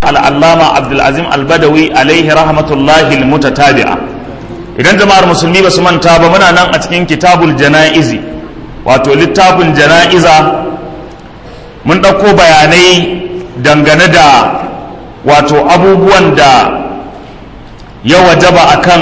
al'allama abdulazim albadawi alaihi rahmatullahi mutatabi'a idan jama'ar musulmi ba su manta ba muna nan a cikin kitabul jana'izi wato littafin jana'iza mun ɗauko bayanai dangane da wato abubuwan da ya wajaba akan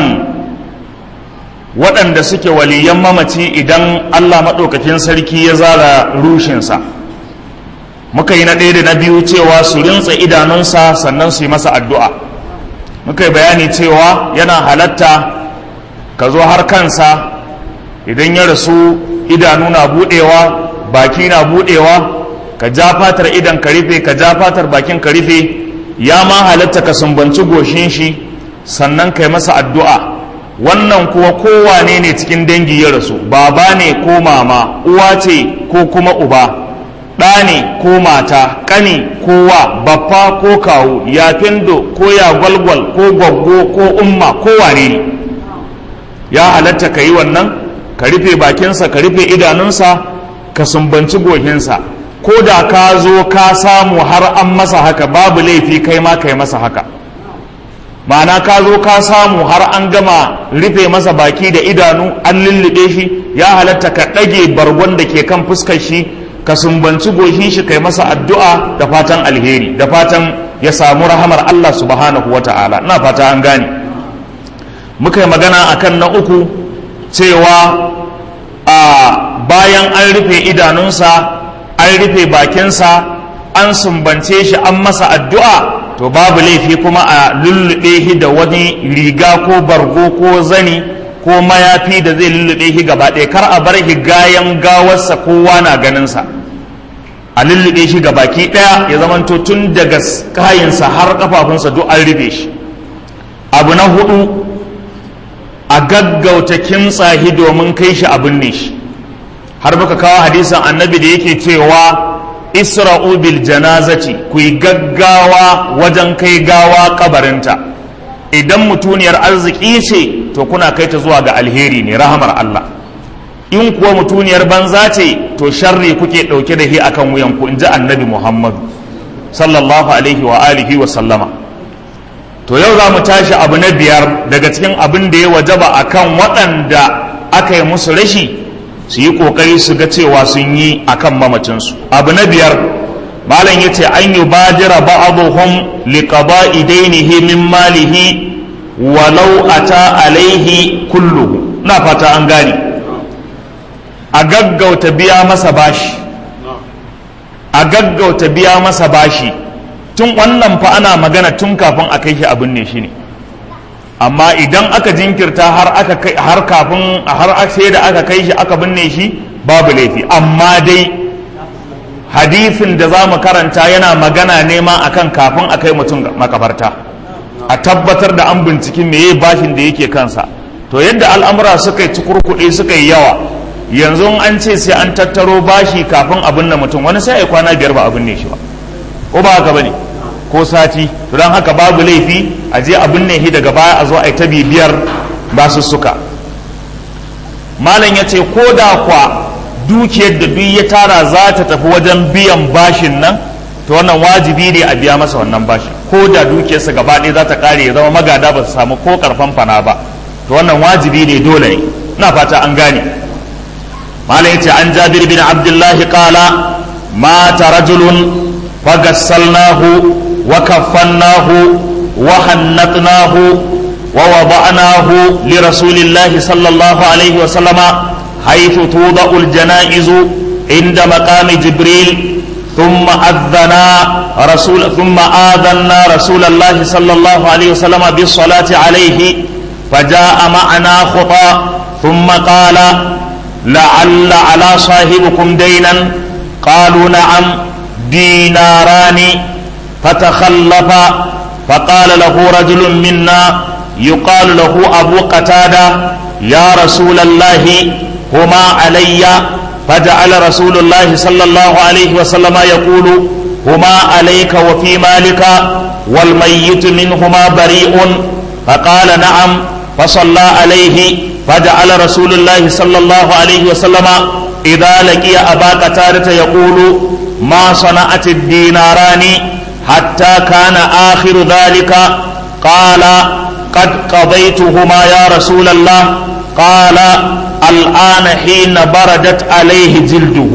waɗanda suke waliyan mamaci idan allah maɗaukakin sarki ya zara rushinsa muka yi na ɗaya da na biyu cewa su rintsa idanunsa sannan su yi masa addu'a muka yi bayani cewa yana halatta ka zo har kansa idan ya rasu idanu na buɗewa baki na buɗewa ka ja fatar idan ka rufe ka ja fatar bakin ka rufe ya ma halatta ka sumbanci goshin shi sannan ka yi masa addu'a wannan kuwa kowane ne cikin dangi ya rasu baba ne ko mama uwa ce ko kuma uba ɗa ne ko mata ƙani ko wa baffa ko kawu ya findo ko ya gwalgwal ko gwaggo ko umma ko wane ne ya halatta ka yi wannan ka rufe bakinsa ka rufe idanunsa ka sumbanci gohinsa ko da ka zo ka samu har an masa haka babu laifi kai ma kai masa haka ma'ana ka zo ka samu har an gama rufe masa baki da idanu an lullube shi ya halatta ka ɗage bargon da ke kan fuskar shi ka sumbanci goshin shi kai masa addu'a da fatan alheri da fatan ya samu rahamar Allah subhanahu wa ta'ala ina fata an gane muka yi magana akan na uku cewa a bayan an rufe idanunsa an rufe bakinsa an sumbance shi an masa addu'a to babu laifi kuma a lullube shi da wani riga ko bargo ko zani ko mayafi da zai lullube shi gaba ɗaya kar a bar shi gayan gawarsa kowa na ganinsa a lullube shi baki ɗaya ya zamanto tun daga kayinsa har kafafunsa duk an rufe shi abu na hudu a gaggauta kimtsa shi domin kai shi abin ne shi har muka kawo hadisin annabi da yake cewa isra'u bil janazati ku yi gaggawa wajen kai gawa kabarinta idan mutuniyar arziki ce to kuna kai ta zuwa ga alheri ne rahamar Allah in kuwa mutuniyar banza ce to sharri kuke ɗauke da shi akan wuyanku in ji annabi Muhammadu sallallahu alaihi wa alihi wa sallama to yau za mu tashi abu na biyar daga cikin abin da ya wajaba akan waɗanda aka yi musu rashi su yi ƙoƙari su ga cewa sun yi akan mamacinsu abu na biyar malam ya ce an yi bajira ba'aduhum liqada'i dainihi min malihi walau ata alaihi kulluhu na fata an gane a gaggauta biya masa bashi a gaggauta biya masa bashi tun wannan fa ana magana tun kafin a kai shi abin ne shi ne amma idan aka jinkirta har aka kai har kafin har sai da aka kai shi aka binne shi babu laifi amma dai hadisin da za mu karanta yana magana nema akan kafin a kai mutum makabarta a tabbatar da an binciki meye bashin da yake kansa to yadda al'amura suka yi cikurkuɗe suka yi yawa yanzu an ce sai an tattaro bashi kafin abin na mutum wani sai a kwana biyar ba abin ne shi ba ko ba haka bane ko sati to don haka babu laifi a je abin ne shi daga baya a zo a yi ta bibiyar basu suka malam ya ce ko da kwa dukiyar da duk ya tara za ta tafi wajen biyan bashin nan to wannan wajibi ne a biya masa wannan bashin ko da dukiyarsa gaba ɗaya za ta ƙare ya zama magada ba su samu ko karfan fana ba to wannan wajibi ne dole ne ina fata an gane malam yace an jabir bin abdullah qala mata rajulun fagassalnahu wa kaffannahu wa hannatnahu wa wada'nahu li rasulillahi sallallahu alaihi wa sallama haythu tuda'u al-janaizu inda maqami jibril ثم أذنا رسول ثم آذنا رسول الله صلى الله عليه وسلم بالصلاة عليه فجاء معنا خطى ثم قال لعل على صاحبكم دينا قالوا نعم ديناران فتخلف فقال له رجل منا يقال له أبو قتادة يا رسول الله هما علي فجعل رسول الله صلى الله عليه وسلم يقول هما عليك وفي مالك والميت منهما بريء فقال نعم فصلى عليه فجعل رسول الله صلى الله عليه وسلم إذا لقي أبا قتادة يقول ما صنعت الديناران حتى كان آخر ذلك قال قد قضيتهما يا رسول الله قال الآن حين بردت عليه جلده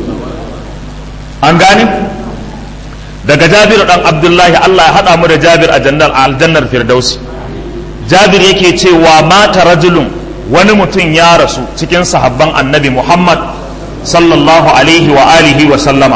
أنغاني daga Jabir dan Abdullahi Allah ya hada mu da Jabir a jannar aljannar Firdausi Jabir yake cewa mata rajulun wani mutum ya rasu cikin sahabban Annabi Muhammad sallallahu alaihi wa alihi wa sallama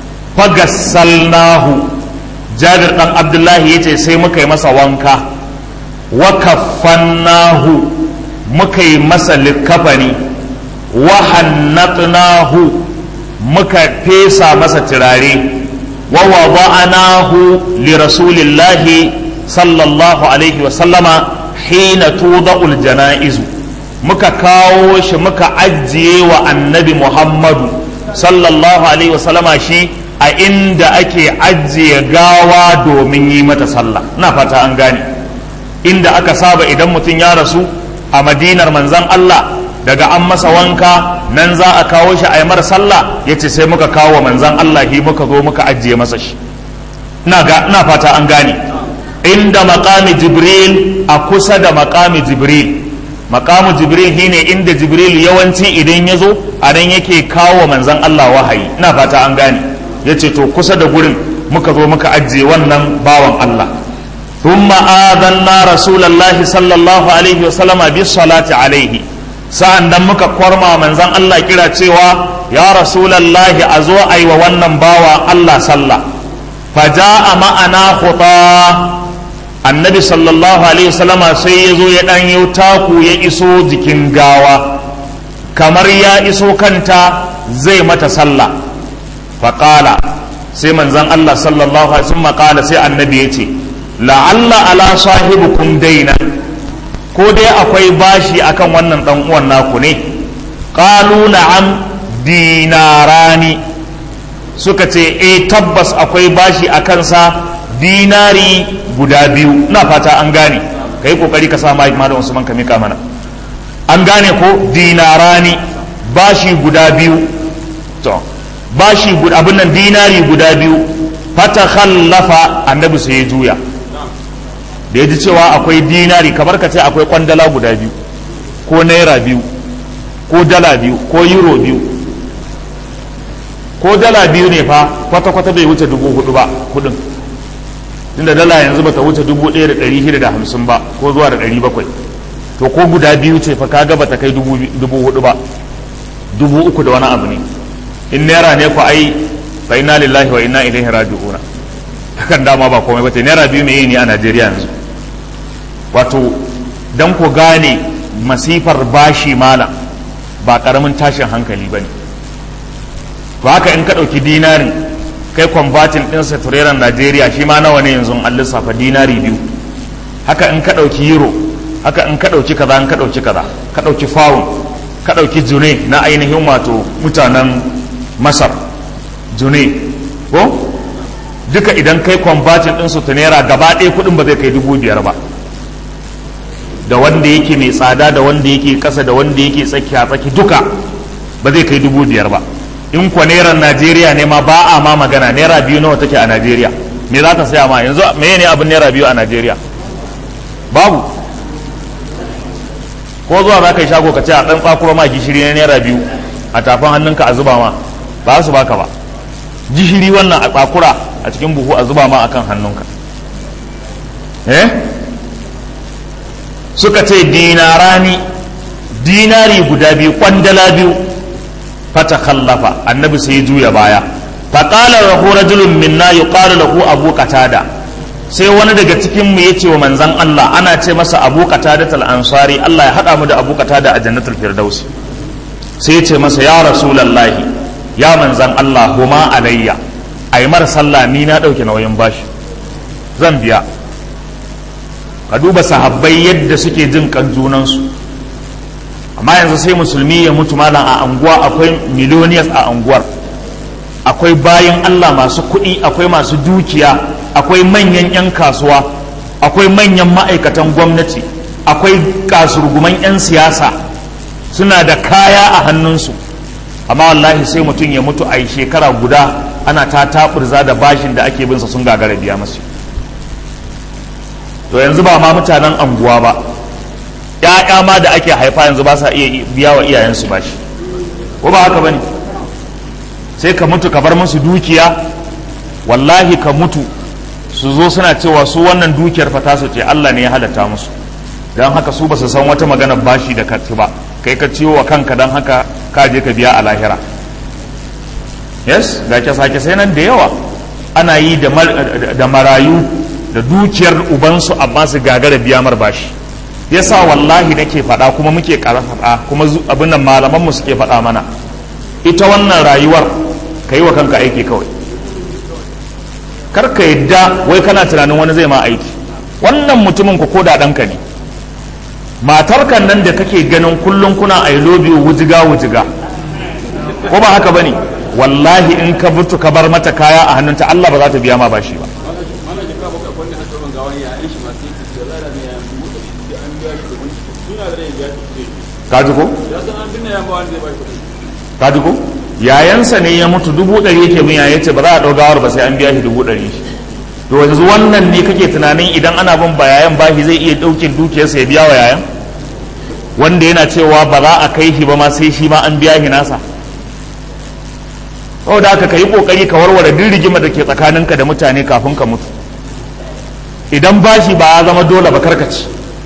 fagassalnahu Jabir dan Abdullahi yace sai muka yi masa wanka wa kaffannahu muka yi masa likafani wa hannatnahu muka fesa masa turare wa wada'nahu li rasulillahi sallallahu alaihi wa sallama hina tuda'ul janaizu muka kawo shi muka ajiye wa annabi muhammadu sallallahu alaihi wa sallama shi a inda ake ajiye gawa domin yi mata sallah na fata an gane inda aka saba idan mutum ya rasu a madinar manzan Allah daga an masa wanka nan za a kawo shi a yi mara sallah ya ce sai muka kawo manzan Allah hi muka zo muka ajiye masa shi na fata an gane inda makami jibril a kusa da makami jibril makamu jibril shine inda jibril yawanci idan ya zo a nan yake kawo manzan Allah wahayi na fata an gane ya ce to kusa da gurin muka zo muka ajiye wannan bawan Allah ثم آذنا رسول الله صلى الله عليه وسلم بالصلاة عليه sa'an nan muka kwarma manzan Allah kira cewa ya rasulallahi a zo a yi wa wannan bawa Allah sallah faja a ma'ana huta annabi sallallahu alaihi wasallama sai ya zo ya ɗan yi taku ya iso jikin gawa kamar ya iso kanta zai mata sallah faƙala sai manzan Allah sallallahu alaihi wasallam ƙala sai annabi ya ce la'alla ala sahibukum daina ko dai akwai bashi akan wannan dan uwan naku ne qalu na'am dinarani suka ce eh tabbas akwai bashi a kansa dinari guda biyu na fata an gane kai kokari ka sa mai malam Usman ka mika mana an gane ko dinarani bashi guda biyu to bashi guda abin nan dinari guda biyu fata khallafa annabi sai ya juya da ya ji cewa akwai dinari kamar ka ce akwai kwandala guda biyu ko naira biyu ko dala biyu ko euro biyu ko dala biyu ne fa kwata-kwata bai wuce dubu hudu ba kudin tunda dala yanzu bata wuce dubu ɗaya da ɗari shida da hamsin ba ko zuwa da ɗari bakwai to ko guda biyu ce fa kaga bata kai dubu hudu ba dubu uku da wani abu ne in naira ne ku ai fa inna lillahi wa inna ilaihi raji'una hakan dama ba komai ba ce naira biyu mai ne a najeriya yanzu wato don ku gane masifar bashi malam ba karamin tashin hankali ba ne to haka in ka ɗauki dinarin kai kwambatin ɗinsa tureren najeriya shi ma nawa ne yanzu an lissafa dinari biyu haka in ka ɗauki euro haka in ka ɗauki kaza in ka ɗauki kaza ka ɗauki fawun ka ɗauki june na ainihin wato mutanen masar june ko duka idan kai kwambatin ɗinsu ta naira gaba ɗaya kuɗin ba zai kai dubu biyar ba da wanda yake mai tsada da wanda yake ƙasa da wanda yake tsakiya tsaki duka ba zai kai dubu biyar ba in kwa naira najeriya ne ma ba a ma magana naira biyu nawa take a najeriya me za ka saya ma yanzu me ne abin naira biyu a najeriya babu ko zuwa za ka yi shago ka ce a ɗan tsakuro ma gishiri na naira biyu a tafin hannunka a zuba ma ba su baka ba gishiri wannan a tsakura a cikin buhu a zuba ma akan hannunka eh suka ce dinarani dinari guda biyu kwandala biyu fata khallafa annabi sai juya baya faƙalar lahu rajulun minna yuqalu lahu abu qatada sai wani daga cikin mu yace wa manzon Allah ana ce masa abu qatada ansari Allah ya hada mu da abu qatada a jannatul firdaus sai ya ce masa ya rasulullahi ya manzan Allah huma alayya a yi mara sallah ni na ɗauke nauyin bashi zan biya ka duba sahabbai yadda suke jin kan junansu amma yanzu sai musulmi ya mutu malam a anguwa akwai millionaires a anguwar akwai bayan Allah masu kuɗi akwai masu dukiya akwai manyan 'yan kasuwa akwai manyan ma'aikatan gwamnati akwai kasurguman 'yan siyasa suna da kaya a hannunsu amma wallahi sai mutum ya mutu a yi shekara guda ana ta taɓurza da bashin da ake binsa sun gagara biya masu to yanzu ba ma mutanen anguwa ba ‘ya'ya ma da ake haifa yanzu ba sa iya biya wa iyayensu bashi ko ba haka ba ne sai ka mutu ka bar musu dukiya wallahi ka mutu su zo suna cewa su wannan dukiyar fata su ce Allah ne ya halatta musu don haka su ba su san wata magana bashi da kati ba kai ka ciwo wa kanka don haka ka je ka biya a lahira yes ga ke sake sai nan da yawa ana yi da marayu da dukiyar ubansu amma su gagara biya mar bashi yasa wallahi nake faɗa kuma muke faɗa kuma abin nan malamanmu suke faɗa mana ita wannan rayuwar ka yi wa kanka aiki kawai kar ka yadda wai kana tunanin wani zai ma aiki wannan mutumin ku ko da ɗanka ne matarkan nan da kake ganin kullum kuna a yi lobi wujiga wujiga ko ba haka bane wallahi in ka mutu ka bar mata kaya a hannunta Allah ba za ta biya ma bashi ba kaji ko? kaji ko? yayansa ne ya mutu dubu ɗari yake min ya ce ba za a ɗau gawar ba sai an biya shi dubu ɗari to yanzu wannan ne kake tunanin idan ana bin ba yayan bashi zai iya ɗaukin dukiyarsa ya biya wa yayan wanda yana cewa ba za a kai shi ba ma sai shi ma an biya shi nasa saboda haka ka yi kokari ka warware duk rigima da ke tsakaninka da mutane kafin ka mutu idan bashi ba ya zama dole ba karkaci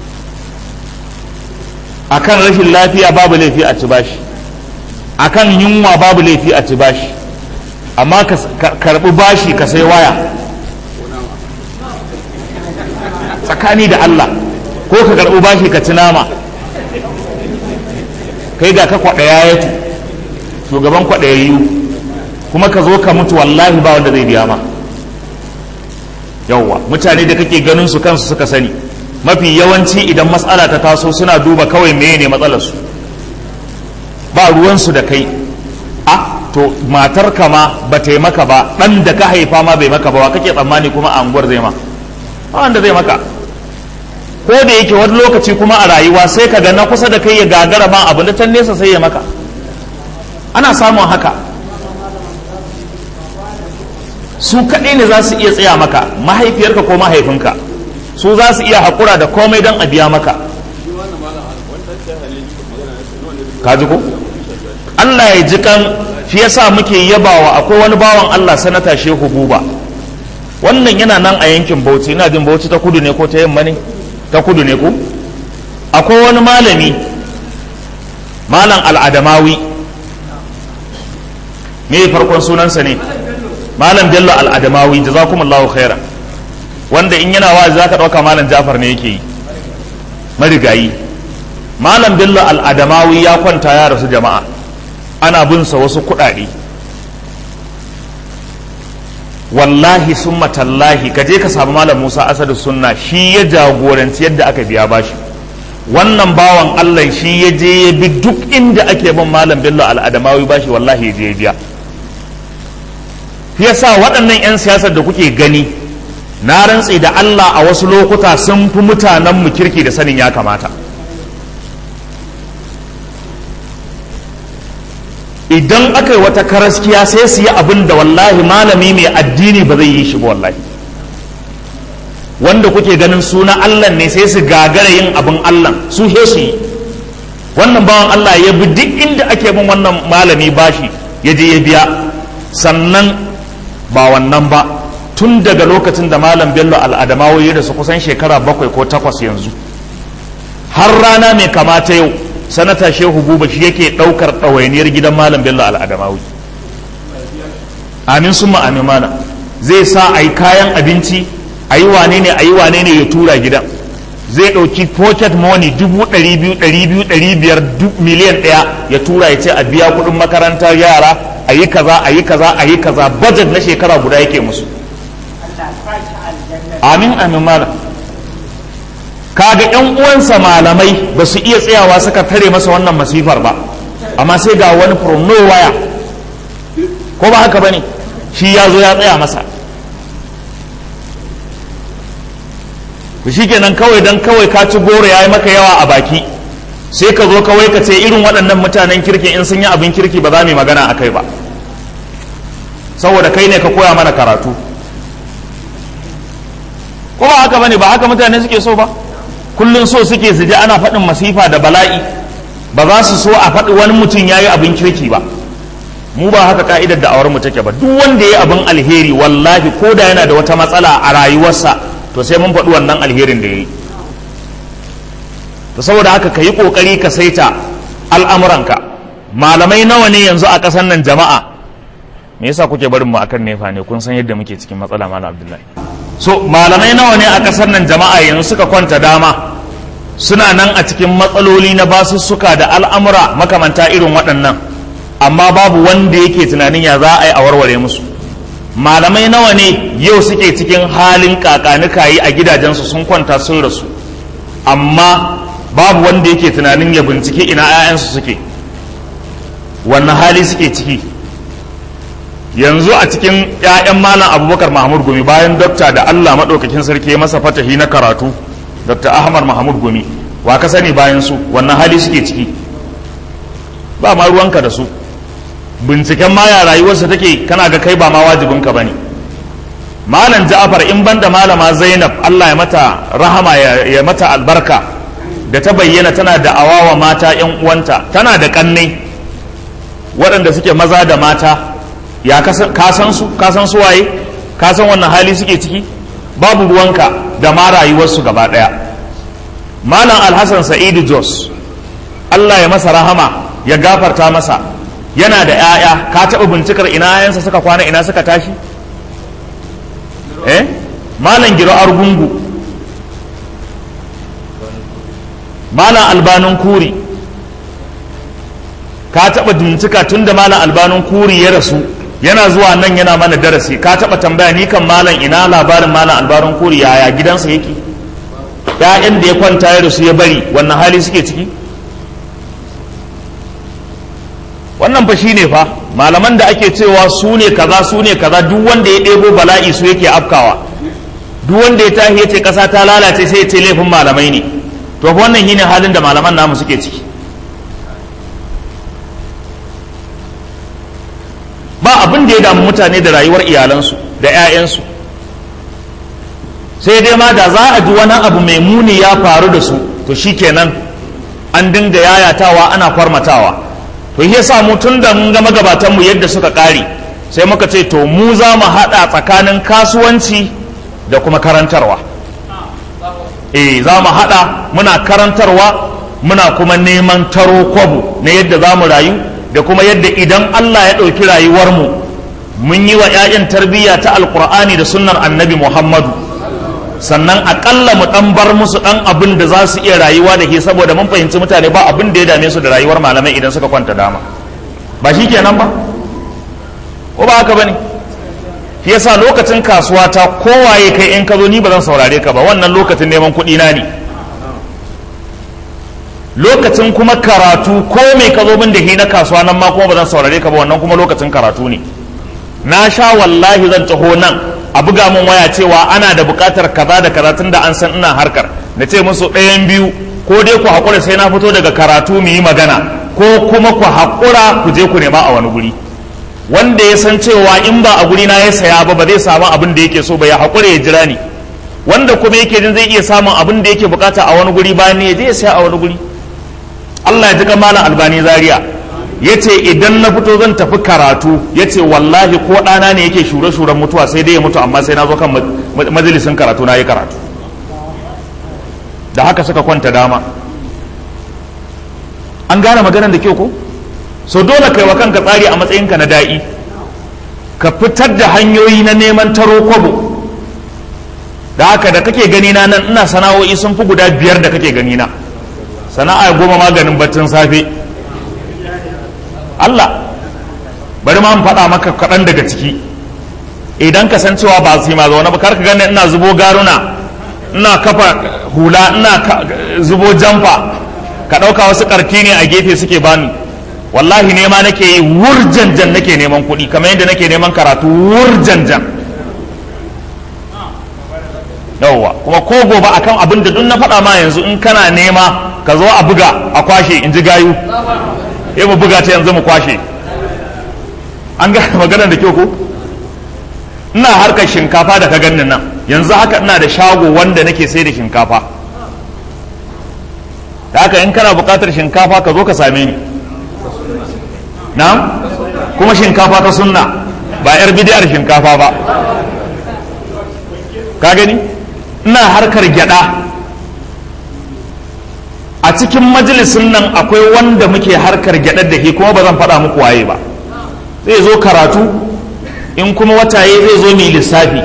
akan rashin lafiya babu laifi a ci bashi akan yunwa babu laifi a ci bashi amma ka karbi bashi ka sai waya tsakani da Allah ko ka karbi bashi ka ci nama kai ga ka kwaɗaya ya shugaban kwaɗayayyu kuma ka zo ka mutu wallahi ba wanda zai biya ma yawwa mutane da kake ganin su kansu suka sani mafi yawanci idan matsala ta taso suna duba kawai meye ne matsalarsu ba ruwansu da kai a to matar kama ba ta yi maka ba ɗan da ka haifa ma bai maka ba wa kake tsammani kuma a unguwar zai ma ba wanda zai maka ko da yake wani lokaci kuma a rayuwa sai ka ga na kusa da kai ya gagara ma abu da can nesa sai ya maka ana samun haka su kaɗai ne za su iya tsaya maka mahaifiyarka ko mahaifinka su za su iya haƙura da komai don a biya maka kaji ko Allah ya ji kan shi yasa muke yabawa akwai wani bawan Allah sanata shehu buba wannan yana nan a yankin bauchi ina jin bauchi ta kudu ne ko ta yamma ne ta kudu ne ko akwai wani malami malam al'adamawi me farkon sunansa ne malam bello al'adamawi jazakumullahu khairan wanda in yana wa za ka ɗauka malam jafar ne yake yi marigayi malam bello al'adamawi ya kwanta ya rasu jama'a ana bin sa wasu kuɗaɗe wallahi sun matallahi ka je ka samu malam musa asadu sunna shi ya jagoranci yadda aka biya bashi wannan bawan allah shi ya je ya bi duk inda ake bin malam bello al'adamawi bashi wallahi ya je ya biya yasa waɗannan 'yan siyasar da kuke gani na rantse da Allah a wasu lokuta sun fi mutanen mu kirki da sanin ya kamata idan aka yi wata karaskiya sai su yi abin da wallahi malami mai addini ba zai yi shi ba wallahi wanda kuke ganin suna Allah ne sai su gagara yin abin Allah su he su yi wannan bawan Allah ya bi duk inda ake bin wannan malami bashi ya je ya biya sannan ba wannan ba tun daga lokacin da malam bello al'adamawa ya rasu kusan shekara bakwai ko takwas yanzu har rana mai kamata yau sanata shehu buba shi yake ɗaukar ɗawainiyar gidan malam bello al'adamawi amin sun amin mana zai sa a yi kayan abinci a yi wane ne a yi wane ne ya tura gidan zai ɗauki pocket money dubu ɗari biyu ɗari biyu ɗari biyar miliyan ɗaya ya tura ya ce a biya kuɗin makarantar yara a yi kaza a yi kaza a yi kaza budget na shekara guda yake musu amin amin malam kaga yan uwansa malamai ba su iya tsayawa suka tare masa wannan masifar ba amma sai ga wani from nowhere ko ba haka bane shi ya zo ya tsaya masa shi kenan kawai dan kawai ka ci goro ya yi maka yawa a baki sai ka zo kawai ka ce irin waɗannan mutanen kirki in sun yi abin kirki ba za mu yi magana a kai ba saboda kai ne ka koya mana karatu ko ba haka bane ba haka mutane suke so ba kullum so suke su ji ana faɗin masifa da bala'i ba za su so a faɗi wani mutum ya yi abin kirki ba mu ba haka ka'idar da awar mu take ba duk wanda ya yi abin alheri wallahi ko da yana da wata matsala a rayuwarsa to sai mun faɗi wannan alherin da ya yi to saboda haka ka yi ƙoƙari ka saita al'amuranka malamai nawa ne yanzu a ƙasar nan jama'a me yasa kuke barin mu akan nefa ne kun san yadda muke cikin matsala malam abdullahi so malamai nawa ne a ƙasar nan jama'a yanzu suka kwanta dama suna nan a cikin matsaloli na basussuka da al'amura makamanta irin waɗannan amma babu wanda yake tunanin ya za a yi a warware musu malamai nawa ne yau suke cikin halin kakanikayi a gidajensu sun kwanta sun rasu amma babu wanda yake tunanin ya bincike ina 'ya'yansu suke wannan hali suke ciki yanzu a cikin 'ya'yan malam abubakar mahmud gumi bayan dokta da allah maɗaukakin sarki masa fatahi na karatu dr ahmad mahmud gumi wa ka sani bayan su wannan hali suke ciki ba ma ruwanka da su binciken ma ya rayuwarsa take kana ga kai ba ma wajibinka ba ne malam ja'afar in banda malama zainab allah ya mata rahama ya mata albarka da ta bayyana tana da awawa mata yan uwanta tana da kannai waɗanda suke maza da mata ya kasan su kasan su waye kasan wannan hali suke ciki babu ruwanka da ma rayuwarsu gaba ɗaya malam alhassan sa'idu jos allah ya masa rahama ya gafarta masa yana da 'ya'ya ka taɓa bincikar ina 'ya'yansa suka kwana ina suka tashi eh malam giro argungu malam albanun kuri ka taɓa bincika tun da malam albanun kuri ya rasu yana zuwa nan yana mana darasi ka taɓa tambaya ni kan malam ina labarin malam albanun kuri yaya gidansa yake ‘ya'yan da ya kwanta ya rasu ya bari wannan hali suke ciki wannan fa shine fa malaman da ake cewa su ne kaza su ne kaza duk wanda ya ɗebo bala'i su yake afkawa duk wanda ya tashi ya ce ƙasa ta lalace sai ya ce laifin malamai ne to fa wannan shine halin da malaman namu suke ciki ba abin da ya damu mutane da rayuwar iyalansu da 'ya'yansu sai dai ma da za a ji wani abu mai muni ya faru da su to shikenan an dinga yayatawa ana kwarmatawa to shi yasa mu tun da mun ga magabatan mu yadda suka kare sai muka ce to mu za mu haɗa tsakanin kasuwanci da kuma karantarwa eh za mu haɗa muna karantarwa muna kuma neman taro kwabo na yadda za mu rayu da kuma yadda idan Allah ya ɗauki rayuwarmu mun yi wa 'ya'yan tarbiyya ta alkur'ani da sunnar annabi muhammadu sannan aƙalla mu ɗan bar musu ɗan abin da za su iya rayuwa da ke saboda mun fahimci mutane ba abin da ya dame su da rayuwar malamai idan suka kwanta dama ba shi kenan ba ko ba haka ba ne shi yasa lokacin kasuwa ta kowaye kai in ka zo ni ba zan saurare ka ba wannan lokacin neman kuɗi na ne lokacin kuma karatu ko mai ka zo min da hi na kasuwa nan ma kuma ba zan saurare ka ba wannan kuma lokacin karatu ne na sha wallahi zan taho nan a buga min waya cewa ana da buƙatar kaza da kaza tun da an san ina harkar na ce musu ɗayan biyu ko dai ku haƙura sai na fito daga karatu mu yi magana ko kuma ku haƙura ku je ku nema a wani guri wanda ya san cewa in ba a guri na ya saya ba ba zai samu abin da yake so ba ya haƙura ya jira ni wanda kuma yake jin zai iya samun abin da yake bukata a wani guri bayan ne ya je ya saya a wani guri Allah ya ji malam albani zaria ya ce idan na fito zan tafi karatu ya ce wallahi ko ɗana ne yake shure-shuren mutuwa sai dai ya mutu amma sai na zo kan majalisin karatu na yi karatu da haka suka kwanta dama an gane maganar da kyau ko so dole kai wa kanka tsari a matsayinka na da'i ka fitar da hanyoyi na neman taro kwabo da haka da kake gani na nan ina sana'o'i sun fi guda biyar da kake gani na sana'a goma maganin baccin safe Allah bari ma mu faɗa maka kaɗan daga ciki idan ka san cewa ba su yi ma zaune ba kar ka gani ina zubo garuna ina kafa hula ina zubo jamfa ka ɗauka wasu ƙarfi ne a gefe suke bani wallahi nema nake yi wurjanjan nake neman kuɗi kamar yadda nake neman karatu wurjanjan yawwa kuma ko gobe akan abin da duk na faɗa ma yanzu in kana nema ka zo a buga a kwashe in ji gayu ya mu buga ta yanzu mu kwashe an ga maganar da kyau ko ina harkar shinkafa da ka ganin nan yanzu haka ina da shago wanda nake sai da shinkafa da haka in kana buƙatar shinkafa ka zo ka same ni na kuma shinkafa ta sunna ba yar bidiyar shinkafa ba ka gani ina harkar gyada a cikin majalisin nan akwai wanda muke harkar gyadar da ke kuma ba zan faɗa muku waye ba zai zo karatu in kuma wataye zai zo mai lissafi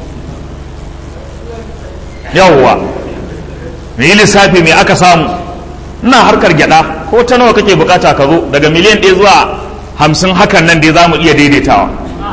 yawwa mai lissafi mai aka samu ina harkar gyada ko ta nawa kake bukata ka zo daga miliyan ɗaya zuwa hamsin hakan nan dai za mu iya daidaitawa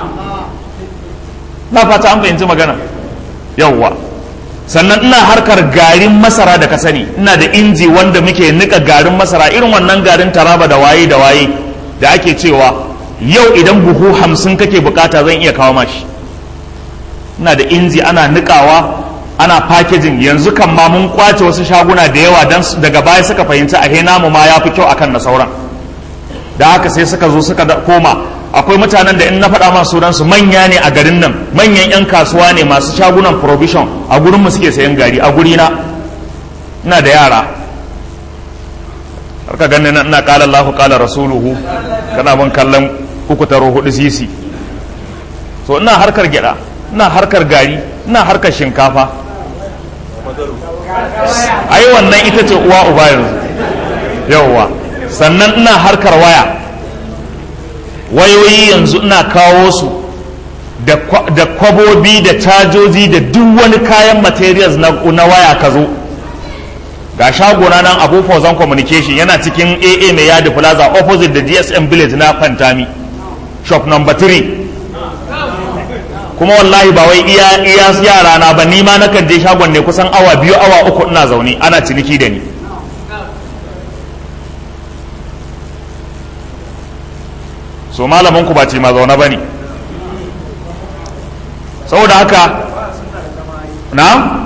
na fata an fahimci magana yawwa sannan ina harkar garin masara da ka sani ina da inji wanda muke nika garin masara irin wannan garin taraba da waye da waye da ake cewa yau idan buhu hamsin kake bukata zan iya kawo mashi ina da inji ana nikawa ana packaging yanzu kan ma mun kwace wasu shaguna da yawa dan daga baya suka fahimci a namu ma ya fi kyau akan na sauran da haka sai suka zo suka koma akwai mutanen da in na faɗa masu sunansu manya ne a garin nan manyan 'yan kasuwa ne masu shagunan provision a gurin mu suke sayan gari a gurina ina da yara har ka ganin ina kala Allah kala rasuluhu kana ban kallon uku taro hudu sisi so ina harkar gyada ina harkar gari ina harkar shinkafa ai wannan ita ce uwa uba yanzu yawwa sannan ina harkar waya wayoyi yanzu ina kawo su da kwabobi da cajoji da duk wani kayan materials na waya ka zo ga shagona nan abu fauzan communication yana cikin aa mai yadi plaza opposite da gsm village na fantami shop number 3 kuma wallahi ba wai iya iya yara na ba ni ma nakan je shagon ne kusan awa biyu awa uku ina zaune ana ciniki da ni so malamin ku ba ce ma zaune ba ne saboda haka na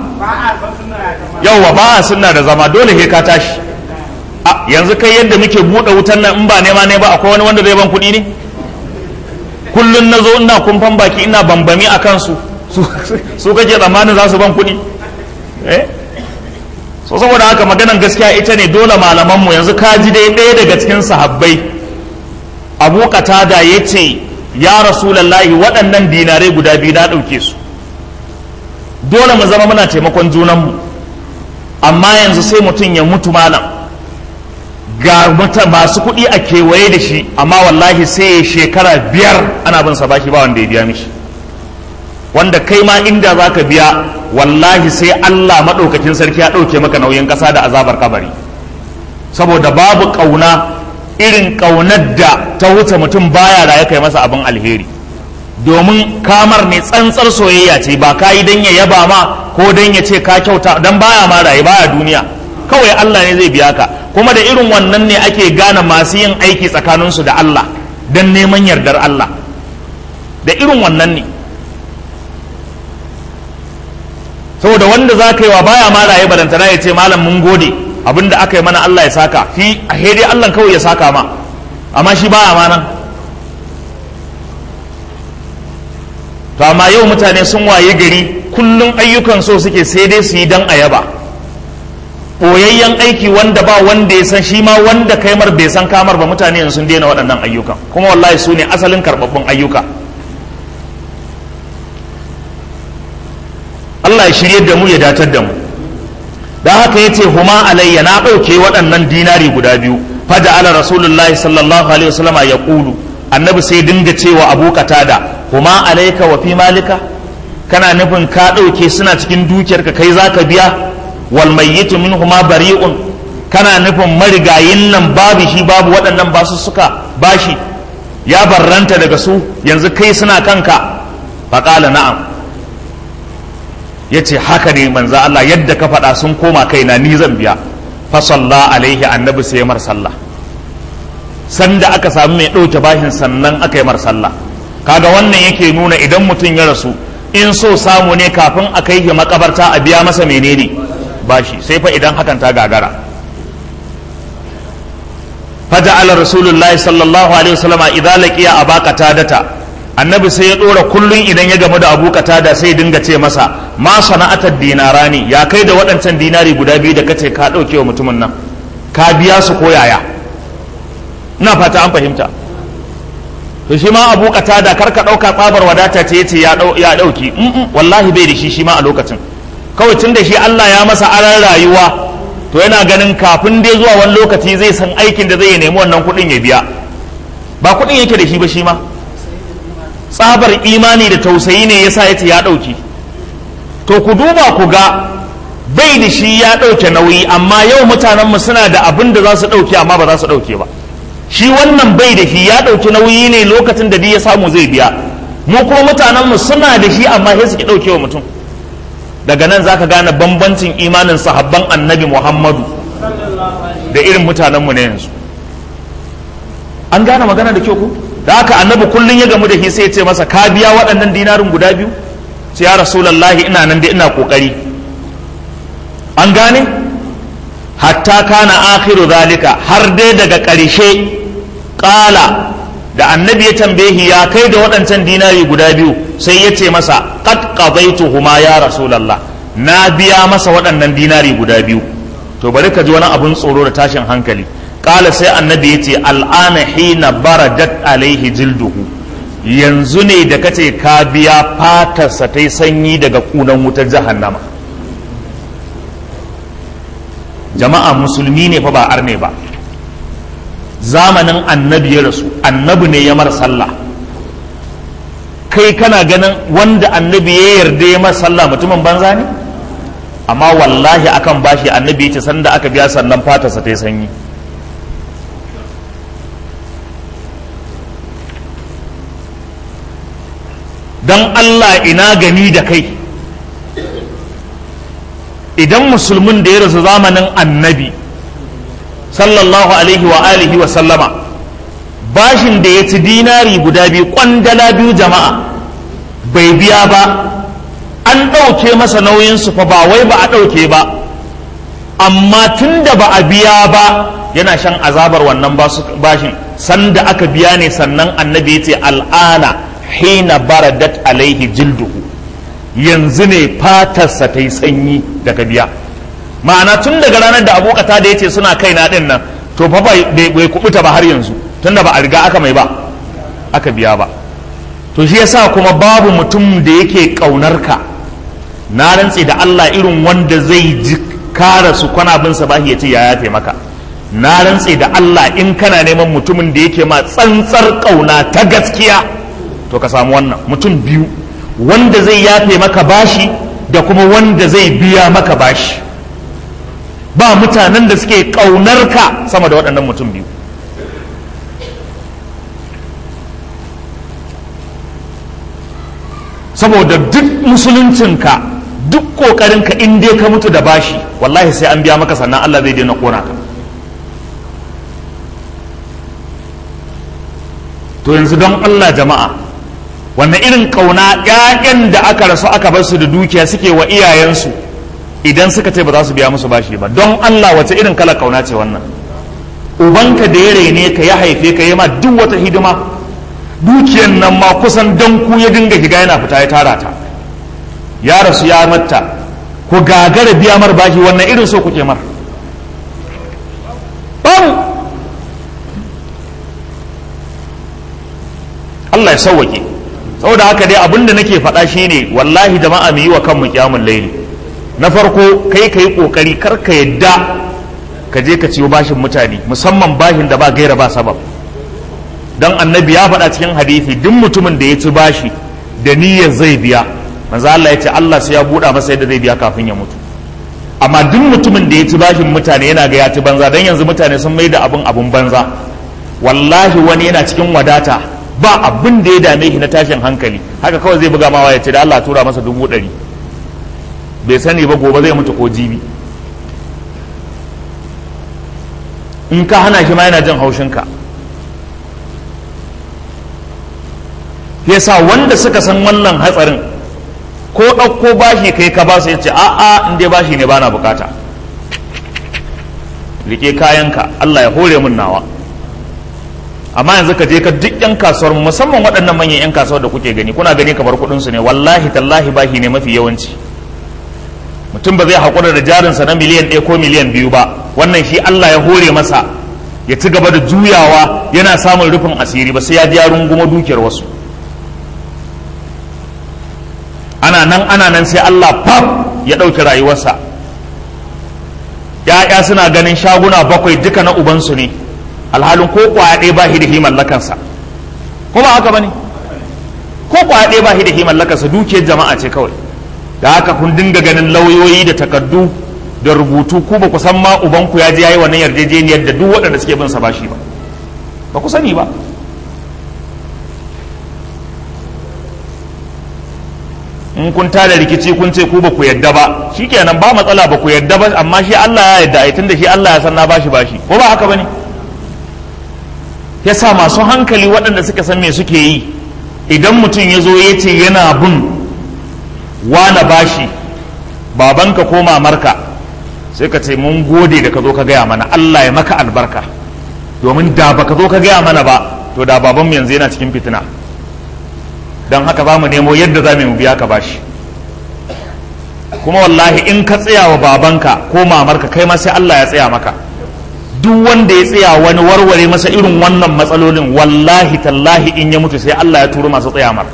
yauwa ba a sunna da zama dole he ka tashi a yanzu kai yadda muke buɗe wutan nan in ba nema ne ba akwai wani wanda zai ban kuɗi ne kullum na zo ina kumfan baki ina bambami a kansu su kake tsammanin za su ban kuɗi eh so saboda haka maganan gaskiya ita ne dole malamanmu yanzu ka ji dai ɗaya daga cikin sahabbai abu qatada ya ce ya rasulallahi waɗannan dinarai guda biyu na ɗauke su dole mu zama muna taimakon junanmu amma yanzu sai mutum ya mutu malam ga masu kuɗi a kewaye da shi amma wallahi sai ya shekara biyar ana bin sa bashi ba wanda ya biya mishi wanda kai ma inda za ka biya wallahi sai Allah maɗaukakin sarki ya ɗauke maka nauyin ƙasa da azabar kabari saboda babu ƙauna irin ƙaunar da ta wuce mutum baya da ya kai masa abin alheri domin kamar ne tsantsar soyayya ce ba ka yi don ya yaba ma ko don ya ce ka kyauta don baya ma raye baya duniya kawai Allah ne zai biya ka kuma da irin wannan ne ake gane masu yin aiki tsakaninsu da Allah don neman yardar Allah da irin wannan ne saboda wanda za ka yi wa baya ma raye balantana ya ce malam mun gode abin da aka yi mana Allah ya saka fi a dai Allah kawai ya saka ma amma shi baya ma nan to amma yau mutane sun waye gari kullum ayyukan so suke sai dai su yi dan ayaba ɓoyayyen aiki wanda ba wanda ya san shi ma wanda kaimar bai san kamar ba mutane yanzu sun daina waɗannan ayyukan kuma wallahi su ne asalin karɓaɓɓun ayyuka Allah ya shirye da mu ya datar da mu da haka ya ce huma alayya na ɗauke waɗannan dinari guda biyu fada ala rasulullahi sallallahu alaihi wasallama ya ƙulu annabi sai dinga cewa abu da huma alayka wa fi malika kana nufin ka ɗauke suna cikin dukiyarka kai za ka biya wal mayyitu minhuma bari'un kana nufin marigayin nan babu shi babu waɗannan basu suka bashi ya barranta daga su yanzu kai suna kanka faƙala na'am ya ce haka ne manzo Allah yadda ka faɗa sun koma kaina ni zan biya fa salla alaihi annabi sai mar sallah sanda aka samu mai ɗauke bashin sannan aka yi mar sallah kaga wannan yake nuna idan mutum ya rasu in so samu ne kafin a kai shi makabarta a biya masa menene bashi sai fa idan hakan ta gagara فجعل رسول الله صلى الله عليه وسلم إذا لقي أبا قتادة annabi sai ya ɗora kullum idan ya gamu da abu da sai dinga ce masa ma sana'atar dinarani ya kai da waɗancan dinari guda biyu da kace ka ɗauke wa mutumin nan ka biya su ko yaya ina fata an fahimta to shi ma abu da kar ka ɗauka tsabar wadata ce yace ya ɗauki wallahi bai da shi shi ma a lokacin kawai tun da shi Allah ya masa aran rayuwa to yana ganin kafin dai zuwa wani lokaci zai san aikin da zai nemi wannan kuɗin ya biya ba kuɗin yake da shi ba shi ma tsabar imani da tausayi ne yasa ya ce ya ɗauki to ku duba ku ga bai da shi ya ɗauke nauyi amma yau mutanenmu suna da abin da za su ɗauke amma ba za su ɗauke ba shi wannan bai da shi ya ɗauki nauyi ne lokacin da ya samu zai biya mu kuma mutanenmu suna da shi amma sai su ki ɗauke wa mutum daga nan zaka gane bambancin imanin sahabban annabi muhammadu da irin mutanenmu na yanzu an gane magana da kyau ku da haka annabi kullum ya gamu da shi sai ya ce masa ka biya waɗannan dinarin guda biyu sai ya rasulallahi ina nan da ina kokari an gane hatta kana akhiru zalika har dai daga ƙarshe ƙala da annabi ya tambaye ya kai da waɗancan dinari guda biyu sai ya ce masa qad qadaituhuma ya rasulallah na biya masa waɗannan dinari guda biyu to bari ka ji wani abun tsoro da tashin hankali kala sai annabi ya ce al'ana hina baradat alaihi jilduhu yanzu ne da kace ka biya fatarsa ta yi sanyi daga kunan wutar jahannama jama'a musulmi ne fa ba arne ba zamanin annabi ya rasu annabi ne ya mara sallah kai kana ganin wanda annabi ya yarda ya mara sallah mutumin banza ne amma wallahi akan bashi annabi ya ce sanda aka biya sannan fatarsa ta yi sanyi don Allah ina gani da kai idan musulmin da ya rasu zamanin annabi sallallahu alaihi wa alihi wa sallama bashin da ya ci dinari guda biyu kwandala biyu jama'a bai biya ba an ɗauke masa nauyinsu fa ba wai ba a ɗauke ba amma tun da ba a biya ba yana shan azabar wannan bashin sanda aka biya ne sannan annabi ya ce al'ana hina baradat alaihi jilduhu yanzu ne fatarsa ta yi sanyi daga biya ma'ana tun daga ranar da abokata da ya ce suna kaina din nan to fa bai kubuta ba har yanzu tunda ba a riga aka mai ba aka biya ba to shi yasa kuma babu mutum da yake kaunar ka na rantse da Allah irin wanda zai ji kara su kwana bin sa bahi ya ce ya yafe maka na rantse da Allah in kana neman mutumin da yake ma tsantsar kauna ta gaskiya to ka samu wannan mutum biyu wanda zai yafe maka bashi da kuma wanda zai biya maka bashi ba mutanen da suke ƙaunar ka sama da waɗannan mutum biyu saboda duk musuluncinka duk ƙoƙarinka in dai ka mutu da bashi wallahi sai an biya maka sannan Allah zai daina ƙona ka to yanzu don Allah jama'a wannan irin kauna ƴaƴan da aka rasu aka bar su da dukiya suke wa iyayensu idan suka ce ba za su biya musu bashi ba don Allah wace irin kala kauna ce wannan ubanka da ya rene ka ya haife ka ya ma duk wata hidima dukiyan nan ma kusan don ku ya dinga shiga yana fita ya tara ta ya rasu ya matta ku gagara biya mar bashi wannan irin so kuke mar babu Allah ya sauwake saboda haka dai abinda nake faɗa shine wallahi jama'a mu yi wa kanmu kyamun laili na farko kai ka yi ƙoƙari kar ka yadda ka je ka ciyo bashin mutane musamman bashin da ba gaira ba sabab don annabi ya faɗa cikin hadisi duk mutumin da ya ci bashi da niyyar zai biya manzo Allah ya ce Allah sai ya buɗa masa yadda zai biya kafin ya mutu amma duk mutumin da ya ci bashin mutane yana ga ya ci banza don yanzu mutane sun mai da abun abun banza wallahi wani yana cikin wadata ba abin da ya dame shi na tashin hankali haka kawai zai buga mawa ya ce da Allah tura masa dubu ɗari bai sani ba gobe zai mutu ko jibi in ka hana shi ma yana jin haushinka yasa wanda suka san wannan hatsarin ko ɗauko bashi kai ka ba su ya ce a'a in dai bashi ne bana bukata rike kayanka Allah ya hore mun nawa amma yanzu ka je ka duk yan kasuwar musamman waɗannan manyan yan kasuwar da kuke gani kuna gani kamar kuɗin su ne wallahi tallahi bahi ne mafi yawanci mutum ba zai haƙura da jarinsa na miliyan ɗaya ko miliyan biyu ba wannan shi Allah ya hore masa ya ci gaba da juyawa yana samun rufin asiri ba sai ya ji ya runguma dukiyar wasu ana nan ana nan sai Allah fab ya ɗauki rayuwarsa ya'ya suna ganin shaguna bakwai duka na ubansu ne alhalin ko kwaya ɗaya ba shi da mallakansa ko ba haka ba ne ko kwaya ɗaya ba shi da mallakansa dukiyar jama'a ce kawai da haka kun dinga ganin lauyoyi da takardu da rubutu ku ba ku san ma ubanku ya je yayi wannan yarjejeniyar da duk waɗanda suke bin sa bashi ba ba ku sani ba in kun tada rikici kun ce ku ba ku yadda ba shikenan ba matsala ba ku yadda ba amma shi Allah ya yadda ai tunda shi Allah ya san na bashi bashi ko ba haka bane yasa masu hankali waɗanda suka san me suke yi idan mutum ya zo ya ce yana bin wane bashi babanka ko mamarka sai ka ce mun gode da ka zo ka gaya mana Allah ya maka albarka domin da baka zo ka gaya mana ba to da babanmu yanzu yana cikin fitina don haka za mu nemo yadda za mu biya ka bashi kuma wallahi in ka tsaya wa babanka ko mamarka kai ma sai Allah ya tsaya maka duk wanda ya tsaya wani warware masa irin wannan matsalolin wallahi tallahi in ya mutu sai Allah ya turo masu tsaya mar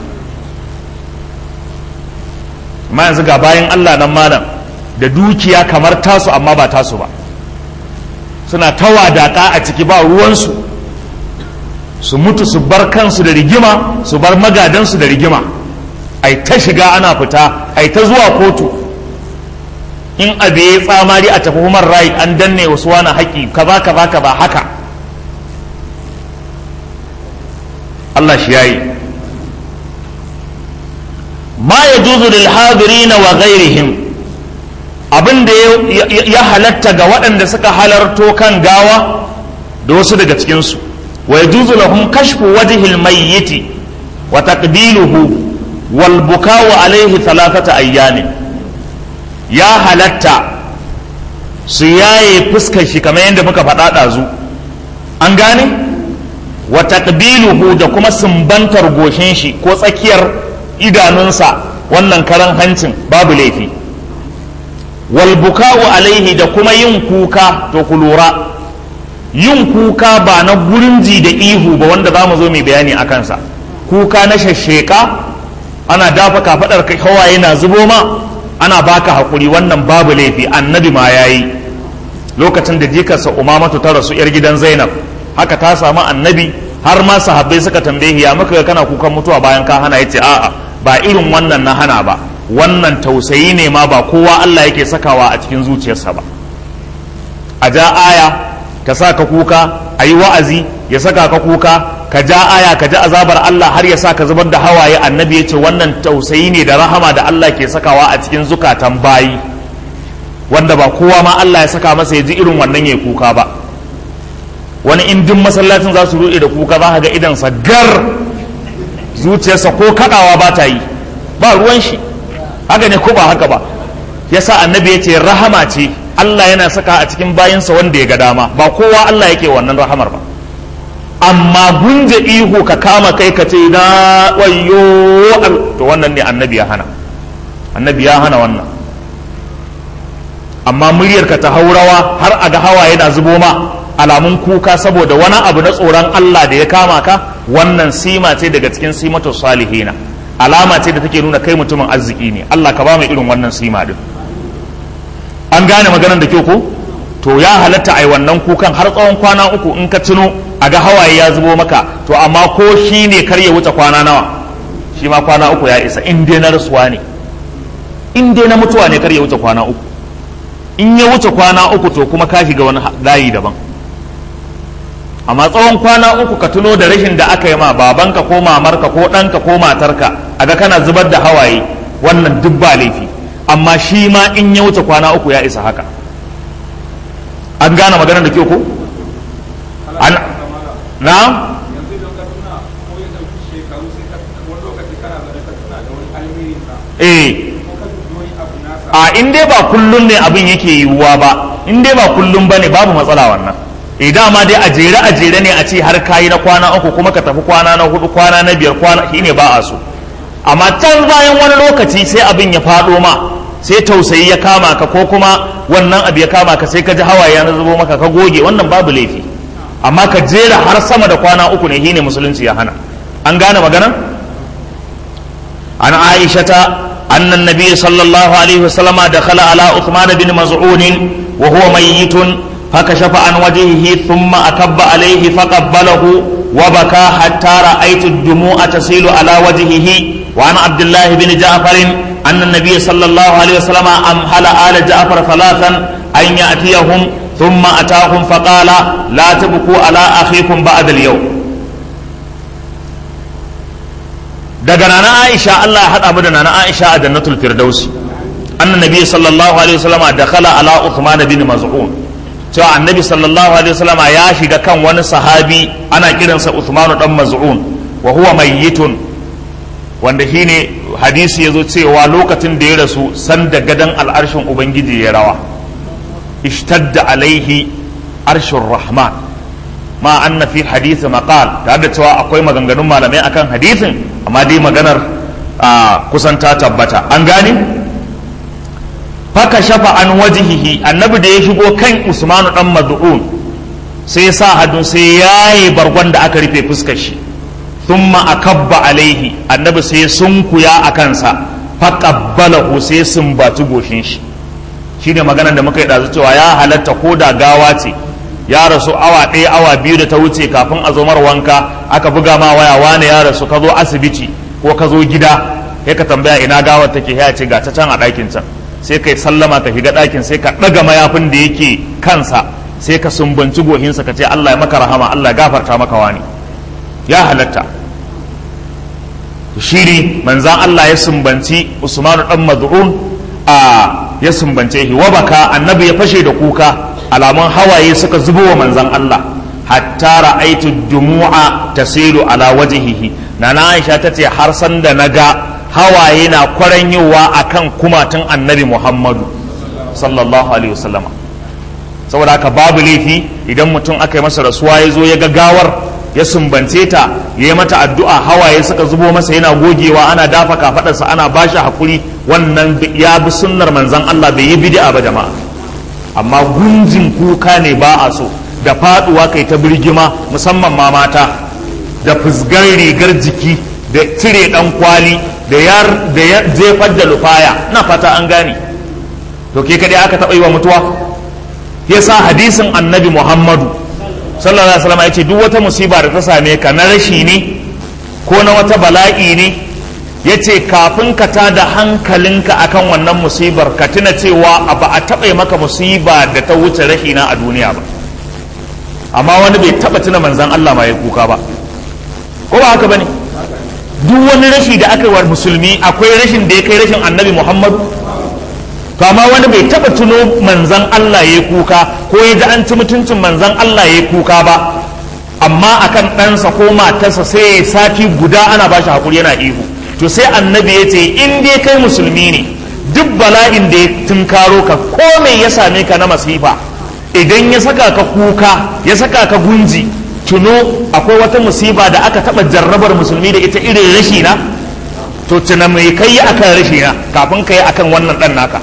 amma yanzu ga bayan Allah nan malam da dukiya kamar tasu amma ba tasu ba suna ta wadaka a ciki ba ruwansu su mutu su bar kansu da rigima su bar magadansu da rigima ai ta shiga ana fita ai ta zuwa kotu in abu ya tsamari a tafi human right an danne wasu wani haƙi kaza kaza kaza haka Allah shi yayi ma ya juzu lil hadirina wa ghairihim abin da ya halatta ga waɗanda suka halarto kan gawa da wasu daga cikinsu wa ya juzu lahum kashfu wajhil mayyiti wa taqbiluhu wal buka'u alaihi thalathata ayyamin ya halatta su yaye fuskar shi kamar yadda muka faɗa ɗazu an gane wa taqbiluhu da kuma sumbantar goshin shi ko tsakiyar idanunsa wannan karan hancin babu laifi wal buka'u alaihi da kuma yin kuka to ku lura yin kuka ba na gurinji da ihu ba wanda za mu zo mai bayani a kansa kuka na shasheka ana dafa kafaɗar hawaye na zubo ma ana baka haƙuri wannan babu laifi annabi ma ya yi lokacin da jikarsa umamatu ta rasu yar gidan zainab haka ta samu annabi har ma sahabbai suka tambaye ya muka ga kana kukan mutuwa bayan ka hana yace a'a ba irin wannan na hana ba wannan tausayi ne ma ba kowa Allah yake sakawa a cikin zuciyarsa ba a ja aya ta sa ka kuka a yi wa'azi ya saka ka kuka ka ja aya ka ji azabar Allah har ya sa ka zubar da hawaye annabi ya ce wannan tausayi ne da rahama da Allah ke sakawa a cikin zukatan bayi wanda ba kowa ma Allah ya saka masa ya ji irin wannan ya kuka ba wani in duk masallacin za su ruɗe da kuka za ka ga idansa gar zuciyarsa ko kaɗawa ba ta yi ba ruwan shi haka ne ko ba haka ba yasa annabi ya ce rahama ce Allah yana saka a cikin bayinsa wanda ya ga dama ba kowa Allah yake wannan rahamar ba amma gunje ihu ka kama kai ka ce na wayo to wannan ne annabi ya hana annabi ya hana wannan amma muryarka ta haurawa har a ga hawa yana zubo ma alamun kuka saboda wani abu na tsoron Allah da ya kama ka wannan sima ce daga cikin simatu salihina alama ce da take nuna kai mutumin arziki ne Allah ka ba mu irin wannan sima din an gane maganar da kyau ko to ya halatta ai wannan kukan har tsawon kwana uku in ka tuno a ga hawaye ya zubo maka to amma ko shi ne kar ya wuce kwana nawa shi ma kwana uku ya isa in dai na rasuwa ne in dai na mutuwa ne kar ya wuce kwana uku in ya wuce kwana uku to kuma ka shiga wani layi daban amma tsawon kwana uku ka tuno da rashin da aka yi ma babanka ko mamarka ko ɗanka ko matarka a ga kana zubar da hawaye wannan duk ba laifi amma shi ma in ya wuce kwana uku ya isa haka an gane maganar da ke ko an na eh a in dai ba kullum ne abin yake yiwuwa ba in dai ba kullum bane babu matsala wannan idan ma dai a jere a jere ne a ce har kayi na kwana uku kuma ka tafi kwana na hudu kwana na biyar kwana shine ba a so amma can bayan wani lokaci sai abin ya faɗo ma sai tausayi ya kama ka ko kuma wannan abu ya kama ka sai ka ji hawaye ya zubo maka ka goge wannan babu laifi amma ka jera har sama da kwana uku ne shine musulunci ya hana an gane magana an aishata أن النبي صلى الله عليه وسلم دخل على عثمان بن مزعون وهو ميت فكشف عن وجهه ثم أكب عليه فقبله وبكى حتى رأيت الدموع تسيل على وجهه وعن عبد الله بن جعفر أن النبي صلى الله عليه وسلم أمهل آل جعفر ثلاثا أن يأتيهم ثم أتاهم فقال لا تبكوا على أخيكم بعد اليوم daga nana Aisha Allah ya haɗa mu da nana Aisha a jannatul firdausi annan nabi sallallahu alaihi wasallama dakhala ala Uthman bin Maz'un cewa annabi sallallahu alaihi wasallama ya shiga kan wani sahabi ana kiransa Uthman dan Maz'un wa huwa mayyitun wanda shine hadisi yazo cewa lokacin da ya rasu sanda gadan al'arshin ubangiji ya rawa ishtadda alaihi arshur rahman ma anna fi hadisi maqal tare da cewa akwai maganganun malamai akan hadisin amma dai maganar kusan ta tabbata an gane faka shafa an wajihihi annabi da ya shigo kan usmanu dan mad'un sai ya sa hadun sai yayi bargon da aka rufe fuskar shi thumma akabba alaihi annabi sai sunkuya a kansa faqabbalahu sai sumbaci goshin shi shine maganar da muka yi dazu cewa ya halatta ko da gawa ce ya rasu awa ɗaya awa biyu da ta wuce kafin a zo wanka aka buga ma waya wane ya rasu ka zo asibiti ko ka zo gida sai ka tambaya ina gawar take ya ce ga ta can a ɗakin can sai ka sallama ka shiga ɗakin sai ka ɗaga mayafin da yake kansa sai ka sumbanci gohinsa ka ce Allah ya maka rahama Allah ya gafarta maka wani ya halatta shiri manzan Allah ya sumbanci Usmanu dan Maz'un a ya sumbance shi wa baka annabi ya fashe da kuka alamun hawaye suka zubo wa manzan Allah hatta ra'aitu dumu'a tasilu ala wajhihi nana Aisha tace har san da naga hawaye na kwaranyowa akan kumatun annabi Muhammadu sallallahu alaihi wasallama saboda haka babu laifi idan mutum aka yi masa rasuwa ya zo ya ga gawar ya sumbance ta ya yi mata addu'a hawaye suka zubo masa yana gogewa ana dafa kafadarsa ana bashi hakuri wannan ya bi sunnar manzan Allah bai yi bid'a ba jama'a amma gunjin kuka ne ba a so da faduwa kai ta birgima musamman ma mata da fusgar rigar jiki da cire dan kwali da ya jefar da lufaya na fata an gane to ke kadai aka taɓa yi wa mutuwa yasa hadisin annabi muhammadu sallallahu alaihi wasallam ya ce duk wata musiba da ta same ka na rashi ne ko na wata bala'i ne ya ce kafin ka ta da hankalinka akan wannan musibar ka tuna cewa ba a taɓa maka musiba da ta wuce rashi na a duniya ba amma wani bai taɓa tuna manzan Allah ma ya kuka ba ko ba haka bane duk wani rashi da aka yi wa musulmi akwai rashin da ya kai rashin annabi muhammadu to amma wani bai taɓa tuno manzan Allah ya kuka ko ya ji an ci mutuncin manzan Allah ya kuka ba amma akan ɗansa ko matarsa sai ya sati guda ana ba shi haƙuri yana ihu to sai annabi ya ce in dai kai musulmi ne duk bala'in da ya tunkaro ka ko me ya same ka na masifa idan ya saka ka kuka ya saka ka gunji tuno akwai wata musiba da aka taɓa jarrabar musulmi da ita irin rashi na to tuna mai kai akan rashi na kafin ka yi akan wannan ɗan naka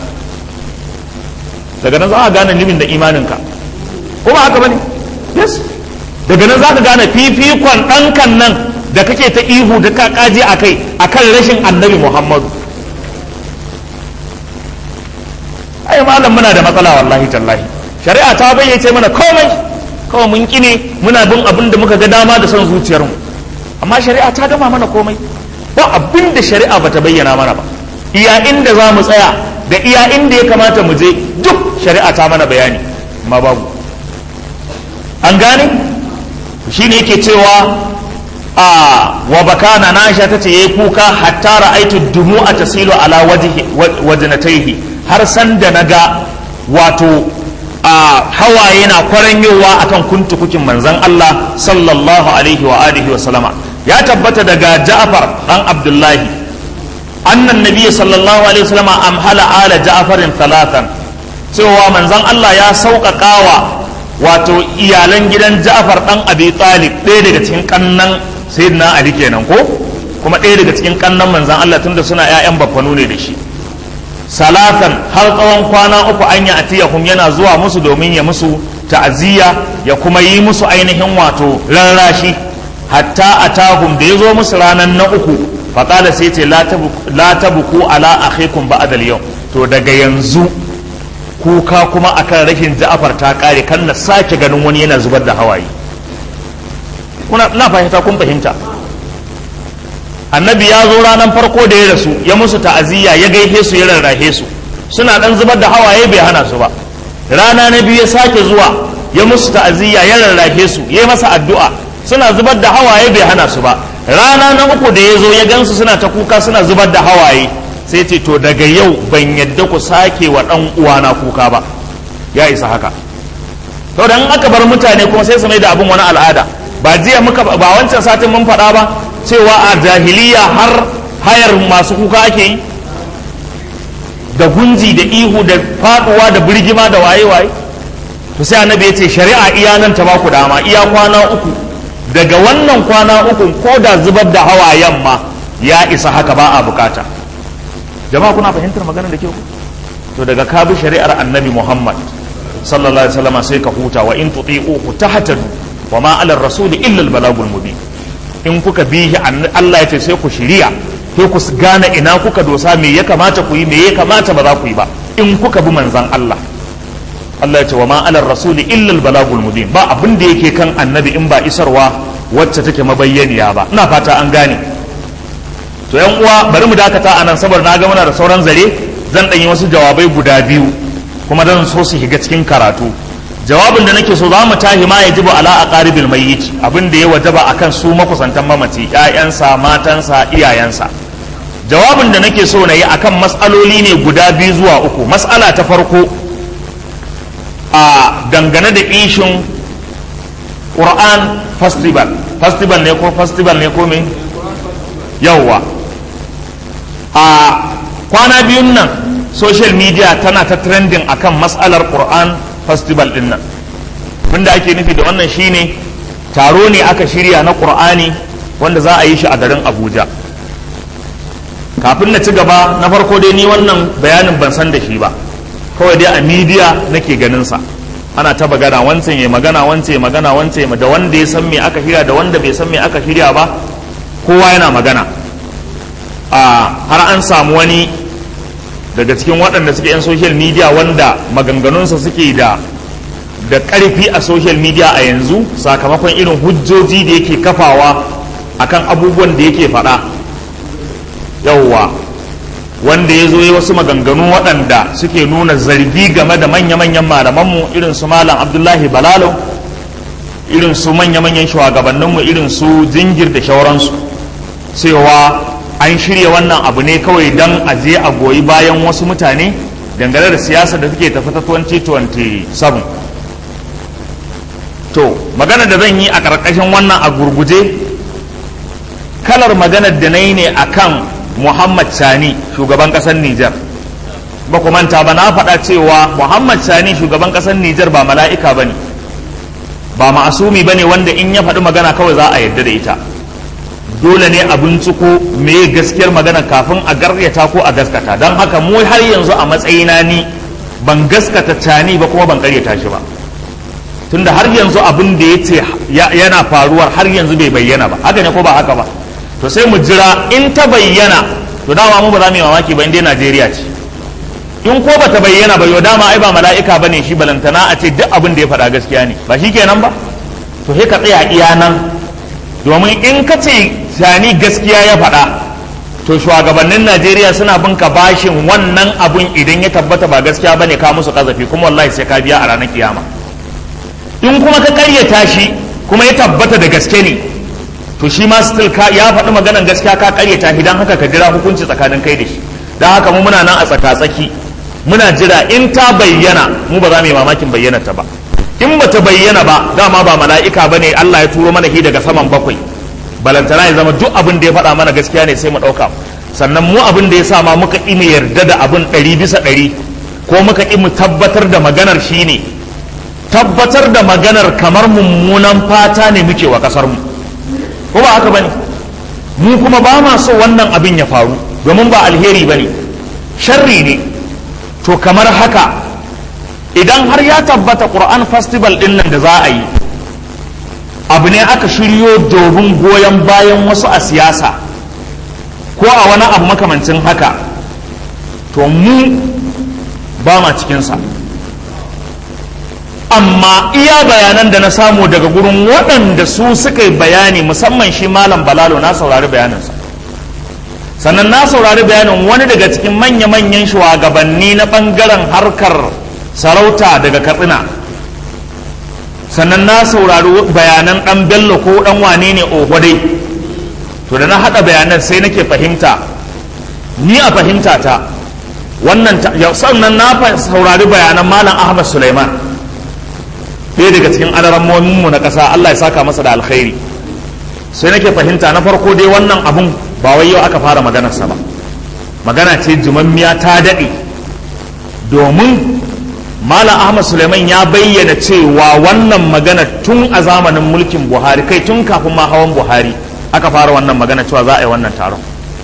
daga nan za ka gane limin da imaninka kuma haka bane yes daga nan za ka gane fifikon ɗankan nan da kake ta ihu da ka kaje a kai a kan rashin annabi muhammadu ai malam muna da matsala wallahi tallahi shari'a ta bayyace mana komai kawai mun kine muna bin abin da muka ga dama da son zuciyarmu amma shari'a ta gama mana komai ba abin da shari'a ba ta bayyana mana ba iya inda za mu tsaya da iya inda ya kamata mu je duk shari'a ta mana bayani amma babu an gane shi ne yake cewa a wa bakana na aisha tace yayi kuka hatta ra'aitu dumu'a tasilu ala wajhi wajnatayhi har san da naga wato a hawaye na kwaranyowa akan kuntukukin manzon Allah sallallahu alaihi wa alihi wa sallama ya tabbata daga Ja'far dan Abdullahi annan nabi sallallahu alaihi wa sallama amhala ala Ja'farin talatan cewa manzon Allah ya sauƙaƙawa wato iyalan gidan Ja'far dan Abi Talib ɗaya daga cikin kannan Sayyidina Ali kenan ko kuma ɗaya daga cikin kannan manzon Allah tunda suna ƴaƴan baffanu ne da shi salatan har tsawon kwana uku an yi atiyahum yana zuwa musu domin ya musu ta'aziyya ya kuma yi musu ainihin wato rarrashi hatta atahum da ya zo musu ranar na uku faƙala sai ce la tabuku ala akhikum ba'da al-yawm to daga yanzu kuka kuma akan rashin ja'afar ta kare kan na sake ganin wani yana zubar da hawaye kuna na fahimta kun fahimta annabi ya zo ranar farko da ya rasu ya musu ta'aziyya ya gaishe su ya rarrahe su suna dan zubar da hawaye bai hana su ba rana na biyu ya sake zuwa ya musu ta'aziyya ya rarrahe su ya masa addu'a suna zubar da hawaye bai hana su ba rana na uku da ya zo ya gansu suna ta kuka suna zubar da hawaye sai ce to daga yau ban yadda ku sake wa dan uwana kuka ba ya isa haka to dan aka bar mutane kuma sai su mai da abin wani al'ada ba jiya muka ba wancan satin mun faɗa ba cewa a jahiliya har hayar masu kuka ake yi da gunji da ihu da faduwa da birgima da waye-waye to sai annabi ya ce shari'a iya nan ta baku dama iya kwana uku daga wannan kwana uku ko da zubar da hawayen ma ya isa haka ba a bukata jama'a kuna fahimtar maganar da ke ku to daga ka bi shari'ar annabi muhammad sallallahu alaihi wasallam sai ka huta wa in tuti'uhu tahtadu wa ma ala rasul illa al balagul mubin in kuka bi Allah ya ce sai ku shiriya sai ku gane ina kuka dosa me ya kamata ku yi me ya kamata ba za ku yi ba in kuka bi manzan Allah Allah ya ce wa ma ala rasuli illa al balagul mubin ba abin da yake kan annabi in ba isarwa wacce take mabayyaniya ba ina fata an gane to yan uwa bari mu dakata anan saboda na ga muna da sauran zare zan dan yi wasu jawabai guda biyu kuma dan so su shiga cikin karatu jawabin da nake so za mu tahi ma ya jibu ala aqaribil mayyit abin da ya wajaba akan su makusantan mamaci ƴaƴansa matansa iyayensa jawabin da nake so na yi akan matsaloli ne guda biyu zuwa uku matsala ta farko a dangane da ishin Quran festival festival ne ko festival ne ko me yawwa a kwana biyun nan social media tana ta trending akan matsalar Quran festival din nan abinda ake nufi da wannan shine taro ne aka shirya na Qur'ani wanda za a yi shi a garin Abuja kafin na ci gaba na farko dai ni wannan bayanin ban san da shi ba kawai dai a media nake ganin sa ana ta magana wancan ya magana wancan ya magana wancan ya da wanda ya san me aka shirya da wanda bai san me aka shirya ba kowa yana magana a har an samu wani daga cikin waɗanda suke yan social media wanda maganganunsa suke da da ƙarfi a social media a yanzu sakamakon irin hujjoji da yake kafawa akan abubuwan da yake faɗa yauwa wanda ya zo yi wasu maganganu waɗanda suke nuna zargi game da manya-manyan malamanmu irin su malam abdullahi balalo irin su manya-manyan shugabanninmu irin su jingir da shauransu cewa an shirya wannan abu ne kawai don a je a goyi bayan wasu mutane dangane da siyasa da suke tafi ta 2027 to magana da zan yi a ƙarƙashin wannan a gurguje kalar maganar da na yi ne a kan muhammad sani shugaban ƙasar nijar ba ku manta ba na faɗa cewa muhammad sani shugaban ƙasar nijar ba mala'ika ba ne ba ma'asumi ba ne wanda in ya faɗi magana kawai za a yarda da ita dole ne a binciko me gaskiyar magana kafin a garyata ko a gaskata don haka mu har yanzu a matsayina ni ban gaskata cani ba kuma ban karyata shi ba tunda har yanzu abin da ya ce yana faruwar har yanzu bai bayyana ba haka ne ko ba haka ba to sai mu jira in ta bayyana to dama mu ba za mu yi mamaki ba inda Najeriya ce in ko ba ta bayyana ba yau dama ai ba mala'ika ba ne shi balantana a ce duk abin da ya faɗa gaskiya ne ba shi kenan ba to sai ka tsaya iya nan domin in ka ce sani gaskiya ya faɗa to shugabannin najeriya suna bin ka bashin wannan abun idan ya tabbata ba gaskiya bane ka musu kazafi kuma wallahi sai ka biya a ranar kiyama in kuma ka karyata shi kuma ya tabbata da gaske ne to shi ma still ka ya faɗi maganan gaskiya ka karyata shi don haka ka jira hukunci tsakanin kai da shi don haka mu muna nan a tsaka-tsaki muna jira in ta bayyana mu ba za mu yi mamakin bayyana ta ba in ba ta bayyana ba dama ba mala'ika ba ne Allah ya turo mana shi daga saman bakwai balantana ya zama duk abin da ya faɗa mana gaskiya ne sai mu ɗauka sannan mu abin da ya sa ma muka ƙi mu yarda da abin ɗari bisa ɗari ko muka ƙi mu tabbatar da maganar shi ne tabbatar da maganar kamar mummunan fata ne muke wa kasar mu ko ba haka bane mu kuma ba ma so wannan abin ya faru domin ba alheri bane sharri ne to kamar haka idan har ya tabbata Qur'an festival din nan da za a yi abu ne aka shiryo domin goyon bayan wasu a siyasa ko a wani abu makamancin haka to mu ba ma cikinsa amma iya bayanan da na samu daga gurin waɗanda su suka yi bayani musamman shi malam balalo na saurari bayaninsa sannan na saurari bayanin wani daga cikin manya-manyan shugabanni na ɓangaren harkar sarauta daga katsina sannan na saurari bayanan ɗan bello ko ɗan wane ne dai to da na haɗa bayanan sai nake fahimta ni a fahimta ta wannan sannan na saurari bayanan malam ahmad suleiman ɗaya daga cikin mu na ƙasa allah ya saka masa da alkhairi sai nake fahimta na farko dai wannan abun ba wai yau aka fara maganarsa ba magana ce jumammiya ta daɗe domin Malam Ahmad Suleiman ya bayyana cewa wannan magana tun a zamanin mulkin Buhari kai tun kafin ma hawan Buhari aka fara wannan magana cewa za a yi wannan taron.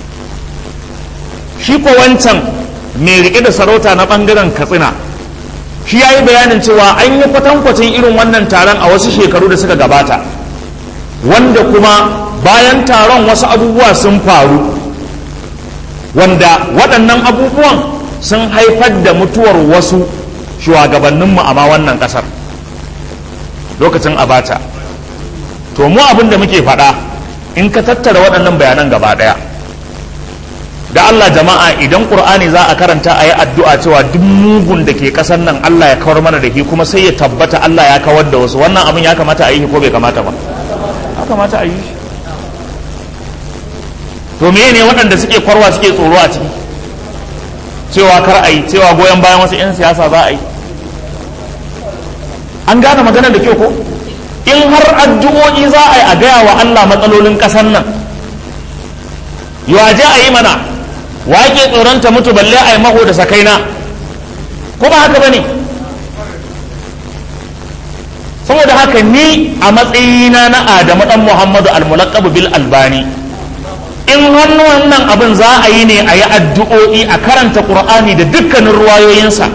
Shi ko wancan mai riƙe da sarauta na ɓangaren Katsina shi ya yi bayanin cewa an yi kwatankwacin irin wannan taron a wasu shekaru da suka gabata wanda kuma bayan taron wasu abubuwa sun faru wanda waɗannan abubuwan sun haifar da mutuwar wasu shugabanninmu a ma wannan kasar lokacin abata to mu abin da muke faɗa in ka tattara waɗannan bayanan gaba ɗaya da Allah jama'a idan ƙur'ani za a karanta a yi addu'a cewa duk mugun da ke ƙasar nan Allah ya kawar mana da shi kuma sai ya tabbata Allah ya kawar da wasu wannan abin ya kamata a yi ko bai kamata ba ya kamata a yi shi to me ne waɗanda suke kwarwa suke tsoro a ciki cewa kar a yi cewa goyon bayan wasu 'yan siyasa za a yi an gane maganar da kyau ko in har addu'o'i za a yi a gaya wa Allah matsalolin ƙasar nan yawa je a yi mana wake tsoron ta mutu balle a yi maho da sakaina ko ba haka ba ne saboda haka ni a matsayina na adamu dan muhammadu almulaqabu bil albani in hannu wannan abin za a yi ne a yi addu'o'i a karanta ƙur'ani da dukkanin ruwayoyinsa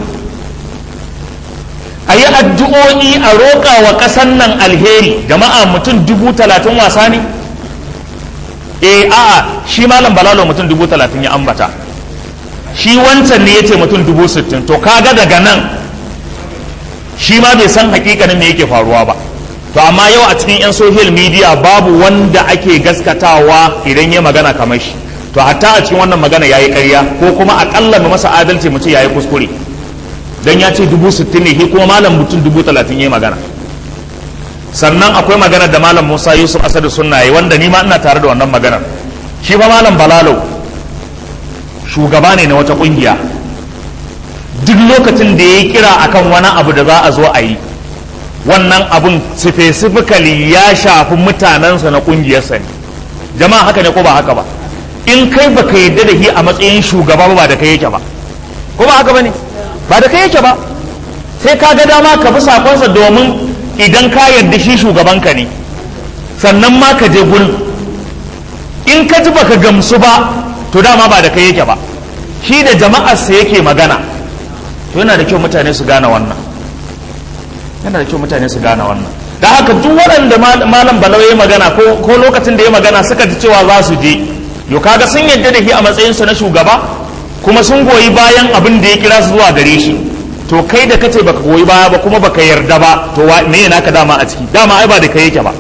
a yi addu'o'i a roƙa wa ƙasan nan alheri jama'a mutum dubu talatin wasa ne e a'a shi malam balalo mutum dubu talatin ya ambata shi wancan ne ya ce mutum dubu sittin to kaga daga nan shi ma bai san hakikanin me yake faruwa ba to amma yau a cikin 'yan social media babu wanda ake gaskatawa idan ya magana kamar shi to hatta a cikin wannan magana ya yi ƙarya ko kuma aƙalla mu masa adalci mu ce ya yi kuskure don ya ce dubu sittin ne kuma malam mutum dubu talatin ya yi magana sannan akwai magana da malam musa yusuf asadu sunna yi wanda ni ma ina tare da wannan maganar shi fa malam balalo shugaba ne na wata ƙungiya duk lokacin da ya yi kira akan wani abu da za a zo a yi wannan abun specifically ya shafi mutanensa na kungiyarsa ne jama'a haka ne ko ba haka ba in kai baka yadda da shi a matsayin shugaba ba da kai yake ba ko ba haka ba ne ba da kai yake ba sai ka ga dama ka bi sakonsa domin idan ka yarda shi shugabanka ne sannan ma ka je gurin in ka ji baka gamsu ba to dama ba da kai yake ba shi da jama'arsa yake magana to yana da kyau mutane su gane wannan yana da kyau mutane su gane wannan da haka duk waɗanda malam balau ya magana ko lokacin da ya magana suka ji cewa za su je yo kaga sun yadda da shi a matsayinsa na shugaba kuma sun goyi bayan abin da ya kira su zuwa gare shi to kai da kace baka goyi baya ba kuma baka yarda ba to me yana ka dama a ciki dama ai ba da kai yake ba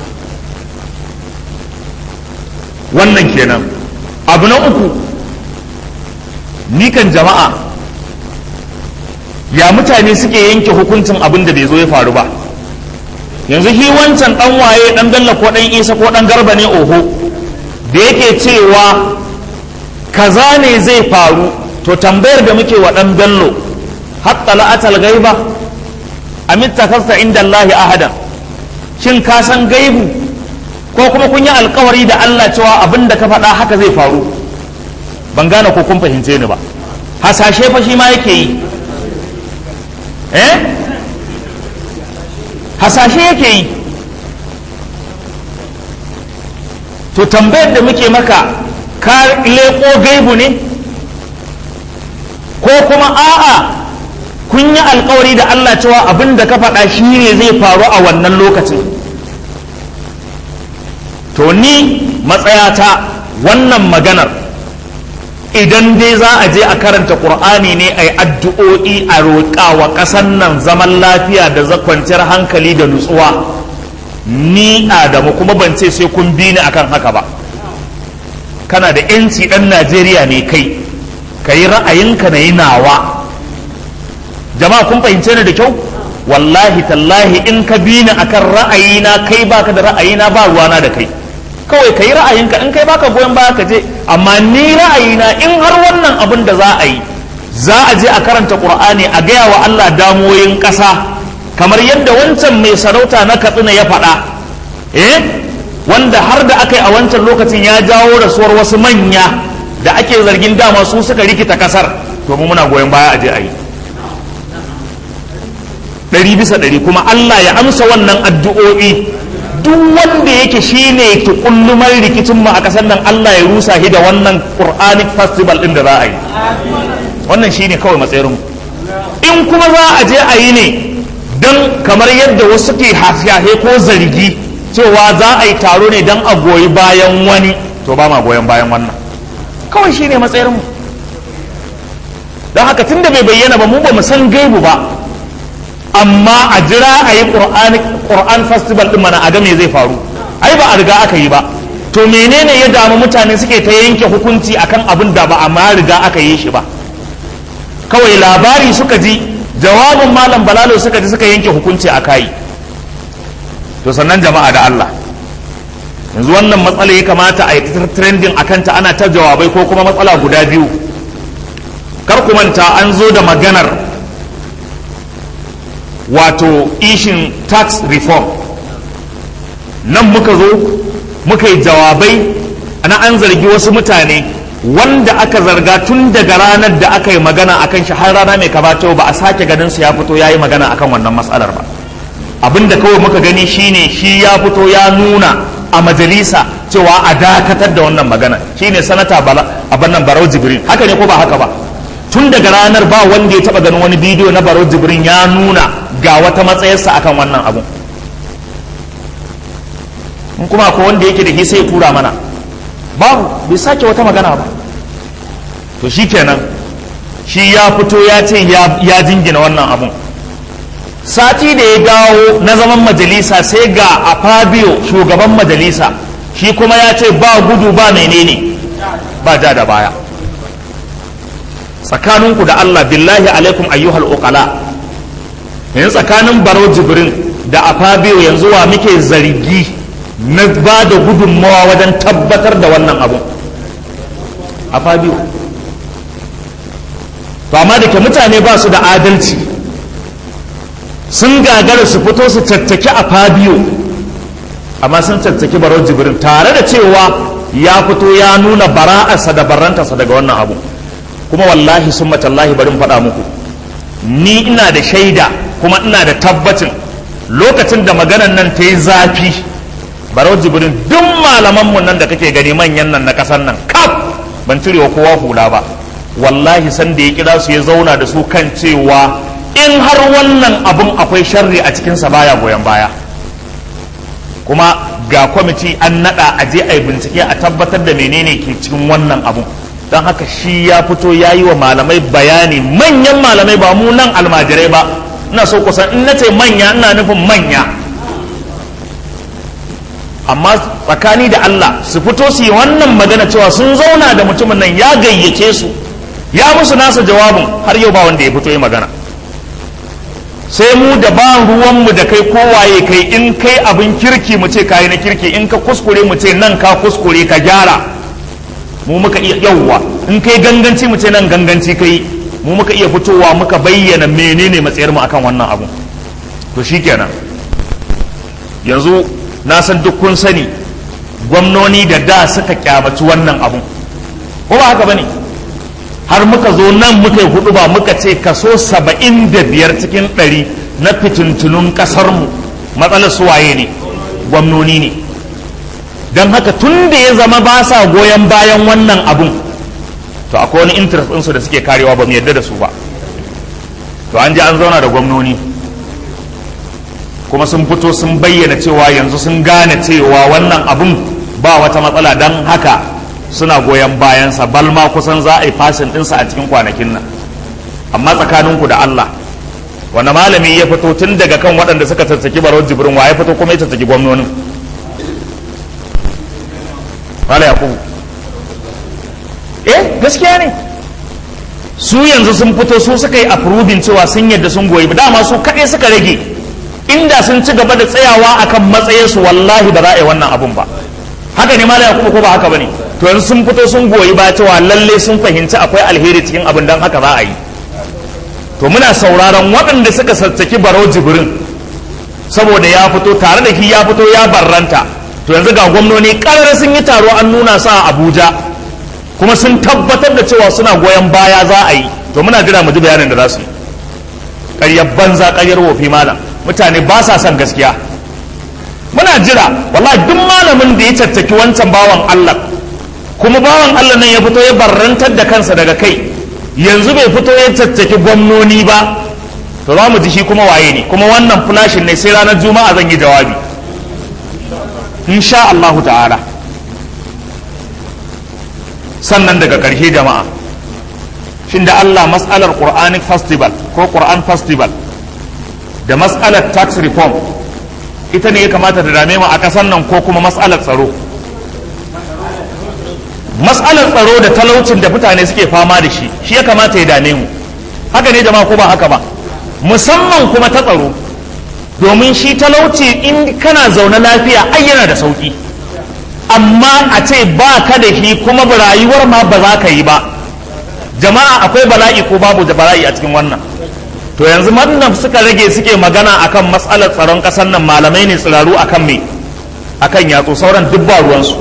wannan kenan abu na uku ni kan jama'a ya mutane suke yanke hukuncin abin da bai zo ya faru ba yanzu shi wancan dan waye dan bello ko dan isa ko dan garba ne oho da yake cewa kaza ne zai faru to tambayar da muke wa dan bello hatta la'atal gaiba amitta kasta inda Allahi ahadan shin ka san gaibu ko kuma kun yi alkawari da Allah cewa abin da ka faɗa haka zai faru ban gane ko kun fahimce ni ba hasashe fa shi ma yake yi eh hasashe yake yi to tambayar da muke maka ka leƙo gaibu ne ko kuma a'a kun yi alkawari da Allah cewa abin da ka faɗa shi ne zai faru a wannan lokacin to ni matsayata wannan maganar idan dai za a je a karanta ƙur'ani ne a yi addu'o'i a roƙa wa ƙasan nan zaman lafiya da kwanciyar hankali da nutsuwa ni adamu kuma ban ce sai kun bi ni akan haka ba kana da 'yanci ɗan najeriya ne kai ka yi ra'ayinka na yi nawa jama'a kun fahimce ni da kyau wallahi tallahi in ka bi ni akan ra'ayina kai baka da ra'ayina ba ruwana da kai kawai ka yi ra'ayinka in kai baka goyon baya ka je amma ni ra'ayina in har wannan abin da za a yi za a je a karanta qur'ani a gaya wa Allah damoyin ƙasa kamar yadda wancan mai sarauta na katsina ya faɗa eh wanda har da aka yi a wancan lokacin ya jawo rasuwar wasu manya da ake zargin dama su suka rikita kasar to mu muna goyon baya a je a yi ɗari bisa ɗari kuma Allah ya amsa wannan addu'o'i duk wanda yake shine tukullumar rikicin mu a kasar nan Allah ya rusa shi da wannan Quranic festival din da za a yi wannan shine kawai matsayin in kuma za a je a yi ne don kamar yadda wasu ke hafiyahe ko zargi cewa za a yi taro ne don a goyi bayan wani to ba ma goyon bayan wannan kawai shine matsayin mu don haka tunda bai bayyana ba mu ba mu san gaibu ba amma a jira a yi ƙur'an festival ɗin mana a ga me zai faru ai ba a riga aka yi ba to menene ya damu mutane suke ta yanke hukunci akan abin da ba a ma riga aka yi shi ba kawai labari suka ji jawabin malam balalo suka ji suka yanke hukunci a kayi to sannan jama'a da Allah yanzu wannan matsala ya kamata a yi trending a kanta ana ta jawabai ko kuma matsala guda biyu kar ku manta an zo da maganar wato ishin tax reform nan muka zo muka yi jawabai ana an zargi wasu mutane wanda aka zarga tun daga ranar da aka yi magana akan shi har rana mai kabato ba a sake ganin su ya fito ya yi magana akan wannan matsalar ba abinda kawai muka gani shine shi ya fito ya nuna a majalisa cewa a dakatar da wannan magana shine sanata abin nan barau jibrin haka ne ko ba haka ba tun daga ranar ba wanda ya taba ganin wani bidiyo na barau jibrin ya nuna ga wata matsayarsa akan wannan abu in kuma akwai wanda yake da sai tura mana babu bai sake wata magana ba to shi kenan shi ya fito ya ce ya jingina wannan abun sati da ya dawo na zaman majalisa sai ga a fabio shugaban majalisa shi kuma ya ce ba gudu ba menene ba ja da baya tsakaninku da Allah billahi alaikum ayyuhal uqala yanzu tsakanin baro jibrin da afabiyo yanzu wa muke zargi na ba da gudunmawa wajen tabbatar da wannan abu afabiyo to amma da ke mutane ba su da adalci sun gagara su fito su caccaki afabiyo amma sun caccaki baro jibrin tare da cewa ya fito ya nuna bara'arsa da barantarsa daga wannan abu kuma wallahi sun matallahi barin faɗa muku ni ina da shaida kuma ina da tabbacin lokacin da maganan nan ta yi zafi barau jibrin duk malamanmu nan da kake gani manyan nan na ƙasar nan kaf ban cirewa kowa hula ba wallahi san da ya kira su ya zauna da su kan cewa in har wannan abun akwai sharri a cikinsa baya goyon baya kuma ga kwamiti an naɗa a je a yi bincike a tabbatar da menene ke cikin wannan abun don haka shi ya fito ya yi wa malamai bayani manyan malamai ba mu nan almajirai ba ina so kusan in na ce manya ina nufin manya amma tsakani da Allah su fito su yi wannan magana cewa sun zauna da mutumin nan ya gayyace su ya musu nasa jawabin har yau ba wanda ya fito yi magana sai mu da ba ruwanmu da kai kowaye kai in kai abin kirki mu ce kayi na kirki in ka kuskure mu ce nan ka kuskure ka gyara mu muka iya yauwa in kai ganganci mu ce nan ganganci kai mu muka iya fitowa muka bayyana menene matsayar mu akan wannan abu to shikenan yanzu na san duk kun sani gwamnoni da da suka kyamaci wannan abu ko ba haka bane har muka zo nan muka yi hudu ba muka ce kaso saba'in da biyar cikin ɗari na fitintunun ƙasarmu matsalar suwaye ne gwamnoni ne don haka tun da ya zama ba sa goyon bayan wannan abun to akwai wani interest ɗinsu da suke karewa ba mu yadda da su ba to an ji an zauna da gwamnoni kuma sun fito sun bayyana cewa yanzu sun gane cewa wannan abun ba wata matsala don haka suna goyon bayansa balma kusan za a yi fasin ɗinsa a cikin kwanakin nan amma tsakaninku da Allah wanda malami ya fito tun daga kan waɗanda suka tattaki barawar jibrin wa ya fito kuma ya tattaki gwamnonin Mala Yakubu eh gaskiya ne su yanzu sun fito su suka yi approving cewa sun yadda sun goyi ba dama su kaɗai suka rage inda sun ci gaba da tsayawa akan matsayinsu wallahi ba za a yi wannan abun ba haka ne Mala Yakubu ko ba haka bane to yanzu sun fito sun goyi ba cewa lalle sun fahimci akwai alheri cikin abin dan haka za a yi to muna sauraron waɗanda suka sassaki baro jibrin saboda ya fito tare da shi ya fito ya barranta to yanzu ga gwamnoni ƙarar sun yi taro an nuna sa a abuja kuma sun tabbatar da cewa suna goyon baya za a yi to muna jira mu ji bayanin da za su yi ƙaryar banza ƙaryar wofi malam mutane ba sa son gaskiya muna jira wallahi duk malamin da ya caccaki wancan bawan allah kuma bawan allah nan ya fito ya barrantar da kansa daga kai yanzu bai fito ya caccaki gwamnoni ba to za mu ji shi kuma waye ne kuma wannan flashin ne sai ranar juma'a zan yi jawabi insha Allah ta'ala sannan daga ƙarshe jama'a shin da Allah mas'alar Quranic festival ko Quran festival da mas'alar tax reform ita ne ya kamata da dame mu a ƙasar nan ko kuma mas'alar tsaro mas'alar tsaro da talaucin da mutane suke fama da shi shi ya kamata ya dame mu haka ne jama'a ko ba haka ba musamman kuma ta tsaro domin shi talauci in kana zaune lafiya ai yana da sauki amma a ce ba ka da shi kuma rayuwar ma ba za ka yi ba jama'a akwai bala'i ko babu da bala'i a cikin wannan to yanzu wannan suka rage suke magana akan matsalar tsaron ƙasar nan malamai ne tsiraru akan me akan yatsu sauran duk ba ruwansu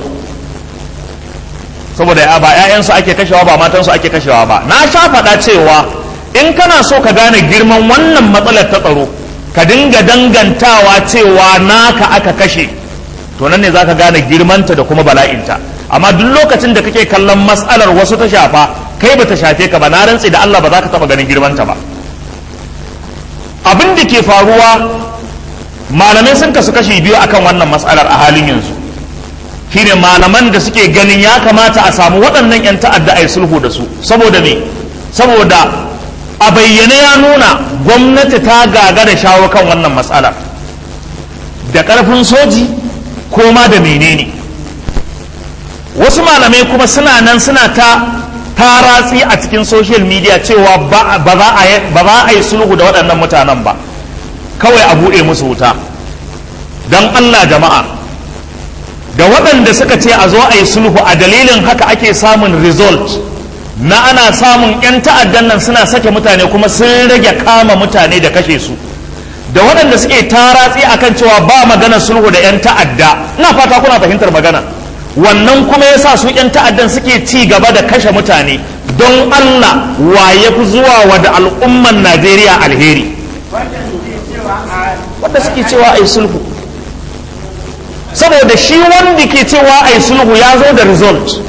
saboda ya ba 'ya'yansu ake kashewa ba matansu ake kashewa ba na sha faɗa cewa in kana so ka gane girman wannan matsalar ta tsaro ka dinga dangantawa cewa naka aka kashe to nan ne za ka gane girmanta da kuma bala'inta amma duk lokacin da kake kallon matsalar wasu ta shafa kai ba ta shafe ka ba na rantsi da Allah ba za ka taɓa ganin girmanta ba abin da ke faruwa malamai sun kasu kashi biyu akan wannan matsalar a halin yanzu shine malaman da suke ganin ya kamata a samu waɗannan 'yan ta'adda a yi sulhu da su saboda me saboda a bayyane ya nuna gwamnati ta gaga da shawo kan wannan matsalar da ƙarfin soji ko ma da menene wasu malamai kuma suna nan suna ta taratsi a cikin social media cewa ba za a yi sulhu da waɗannan mutanen ba kawai a buɗe musu wuta don allah jama'a da waɗanda suka ce a zo a yi sulhu a dalilin haka ake samun result na ana samun 'yan ta'addan nan suna sake mutane kuma sun rage kama mutane da kashe su da waɗanda suke taratsi akan cewa ba magana sulhu da 'yan ta'adda ina fata kuna fahimtar magana wannan kuma ya sa su 'yan ta'addan suke ci gaba da kashe mutane don allah wa ya fi zuwa wa da al'umman najeriya alheri wanda suke cewa a yi sulhu saboda shi wanda ke cewa a yi sulhu ya zo da result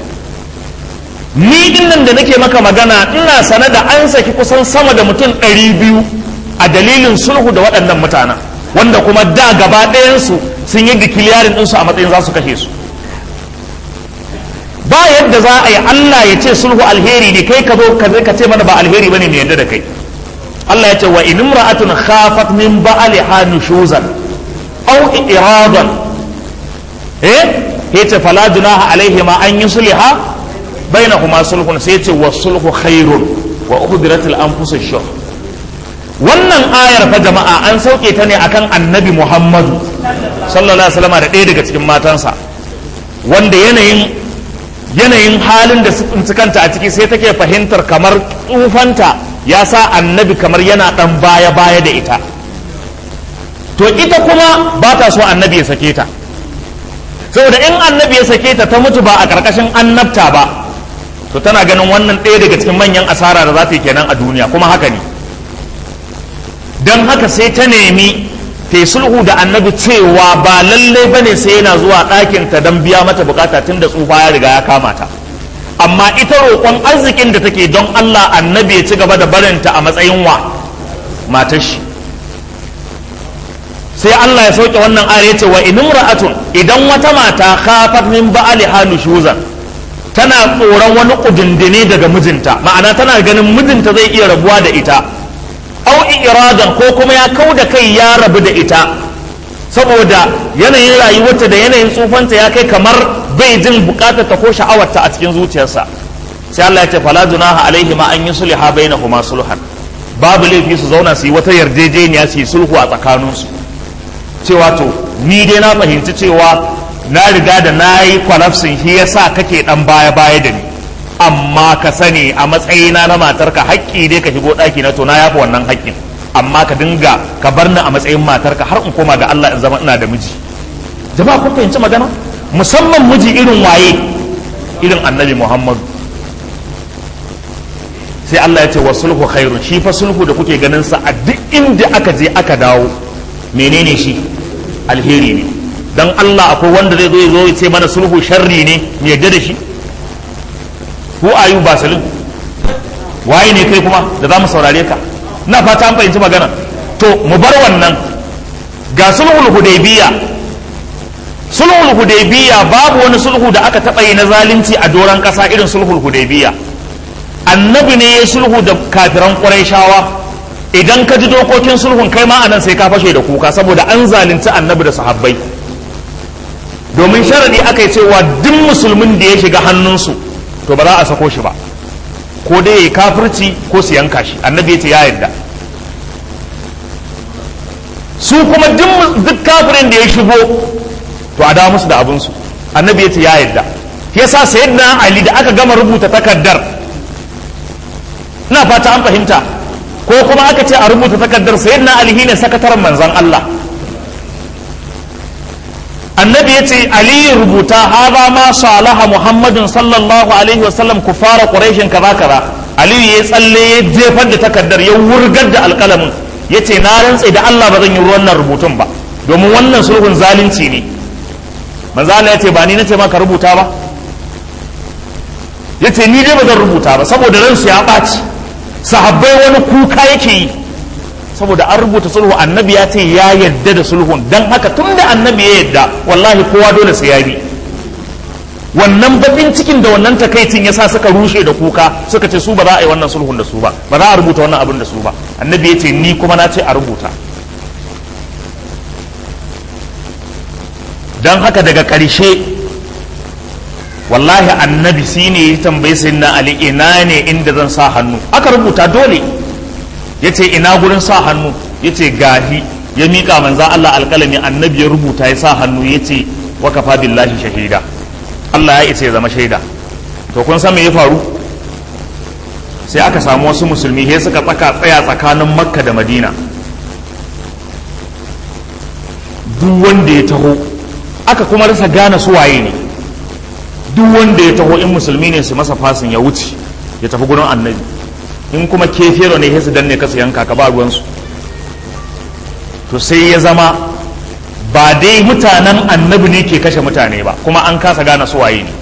ni dinnan da nake maka magana ina sane da an saki kusan sama da mutum ɗari biyu a dalilin sulhu da waɗannan mutanen wanda kuma da gaba ɗayansu sun yi dikiliyarin ɗinsu a matsayin za su kashe su ba yadda za a yi Allah ya ce sulhu alheri ne kai ka zo ka ce mana ba alheri bane mai yadda da kai Allah ya ce wa in imra'atun khafat min ba'liha nushuzan aw iradan eh yace fala junaha alaihi ma an yusliha bainahuma sulhun sai yace wa sulhu khairun wa uhdiratil anfusush shuh wannan ayar fa jama'a an sauke ta ne akan annabi Muhammadu sallallahu alaihi wasallam da ɗaya daga cikin matansa wanda yanayin yanayin halin da su kanta a ciki sai take fahimtar kamar tsufanta ya sa annabi kamar yana ɗan baya-baya da ita to ita kuma ba ta so annabi ya sake ta saboda in annabi ya sake ta ta mutu ba a ƙarƙashin annabta ba to tana ganin wannan ɗaya daga cikin manyan asara da za ta yi kenan a duniya kuma haka ne don haka sai ta nemi ta yi sulhu da annabi cewa ba lalle bane sai yana zuwa ɗakin ta don biya mata bukata tun da tsufa ya riga ya kama ta amma ita roƙon arzikin da take don Allah annabi ya ci gaba da barinta a matsayin wa matar shi sai Allah ya sauke wannan ayar yace wa in imra'atun idan wata mata khafat min ba'liha nushuzan tana tsoron wani kudindine daga mijinta ma'ana tana ganin mijinta zai iya rabuwa da ita au iradan ko kuma ya kau da kai ya rabu da ita saboda yanayin rayuwarta da yanayin tsufanta ya kai kamar bai jin bukatar ta ko sha'awarta a cikin zuciyarsa sai Allah ya ce fala junaha alaihi ma an yusliha bainahuma sulhan babu laifi su zauna su yi wata yarjejeniya su yi sulhu a tsakaninsu cewa to ni dai na fahimci cewa na riga da na yi kwalafsin shi ya sa kake dan baya baya da ni amma ka sani a matsayina na matarka haƙƙi dai ka shigo ɗaki na to na yafa wannan haƙƙin amma ka dinga ka bar ni a matsayin matarka har in koma ga Allah in zama ina da miji jama'a kun fahimci magana musamman miji irin waye irin annabi Muhammadu sai Allah ya ce wa sulhu khairun shi fa sulhu da kuke ganin sa a duk inda aka je aka dawo menene shi alheri ne dan Allah akwai wanda zai zo ya zo ya ce mana sulhu sharri ne mu yadda da shi who are you basalin waye ne kai kuma da za mu saurare ka na fata an fahimci magana to mu bar wannan ga sulhul hudaybiya sulhul hudaybiya babu wani sulhu da aka taba yi na zalunci a doron kasa irin sulhul hudaybiya annabi ne ya sulhu da kafiran qurayshawa idan ka ji dokokin sulhun kai ma anan sai ka fashe da kuka saboda an zalunci annabi da sahabbai domin sharadi aka yi cewa duk musulmin da ya shiga hannunsu to ba za a sako shi ba ko dai ya yi kafirci ko su yanka shi annabi ya ce ya yarda su kuma duk kafirin da ya shigo to a dawo musu da abinsu annabi ya ce ya yarda yasa sayyidina ali da aka gama rubuta takardar ina fata an fahimta ko kuma aka ce a rubuta takardar sayyidina ali ne sakataren manzon Allah annabi ya ce aliyu rubuta haza ma salaha muhammadun sallallahu alaihi wasallam ku fara ƙuraishin kaza kaza aliyu ya tsalle ya jefar da takardar ya wurgar da alƙalamin ya ce na rantse da allah ba zan yi wannan rubutun ba domin wannan sulhun zalunci ne manzo Allah ya ce ba ni nace ma ka rubuta ba ya ce ni dai ba zan rubuta ba saboda ransu ya ɓaci sahabbai wani kuka yake yi saboda an rubuta sulhu annabi ya ce ya yadda da sulhun don haka tun da annabi ya yadda wallahi kowa dole sai ya bi wannan bakin cikin da wannan takaicin ya sa suka rushe da kuka suka ce su ba za a yi wannan sulhun da su ba ba za a rubuta wannan abin da su ba annabi ya ce ni kuma na ce a rubuta don haka daga ƙarshe wallahi annabi shi ne ya tambayi sayyidina ali ina ne inda zan sa hannu aka rubuta dole ya ce ina gurin sa hannu ya ce gahi ya miƙa manza Allah alƙalami annabi ya rubuta ya sa hannu ya ce wa kafa billahi shahida Allah ya isa ya zama shaida to kun san me ya faru sai aka samu wasu musulmi sai suka tsaka tsaya tsakanin makka da madina duk wanda ya taho aka kuma rasa gane su waye ne duk wanda ya taho in musulmi ne su masa fasin ya wuce ya tafi gurin annabi in kuma kefero ne sai su danne ka su yanka ka ba ruwansu to sai ya zama ba dai mutanen annabi ne ke kashe mutane ba kuma an kasa gane su waye ne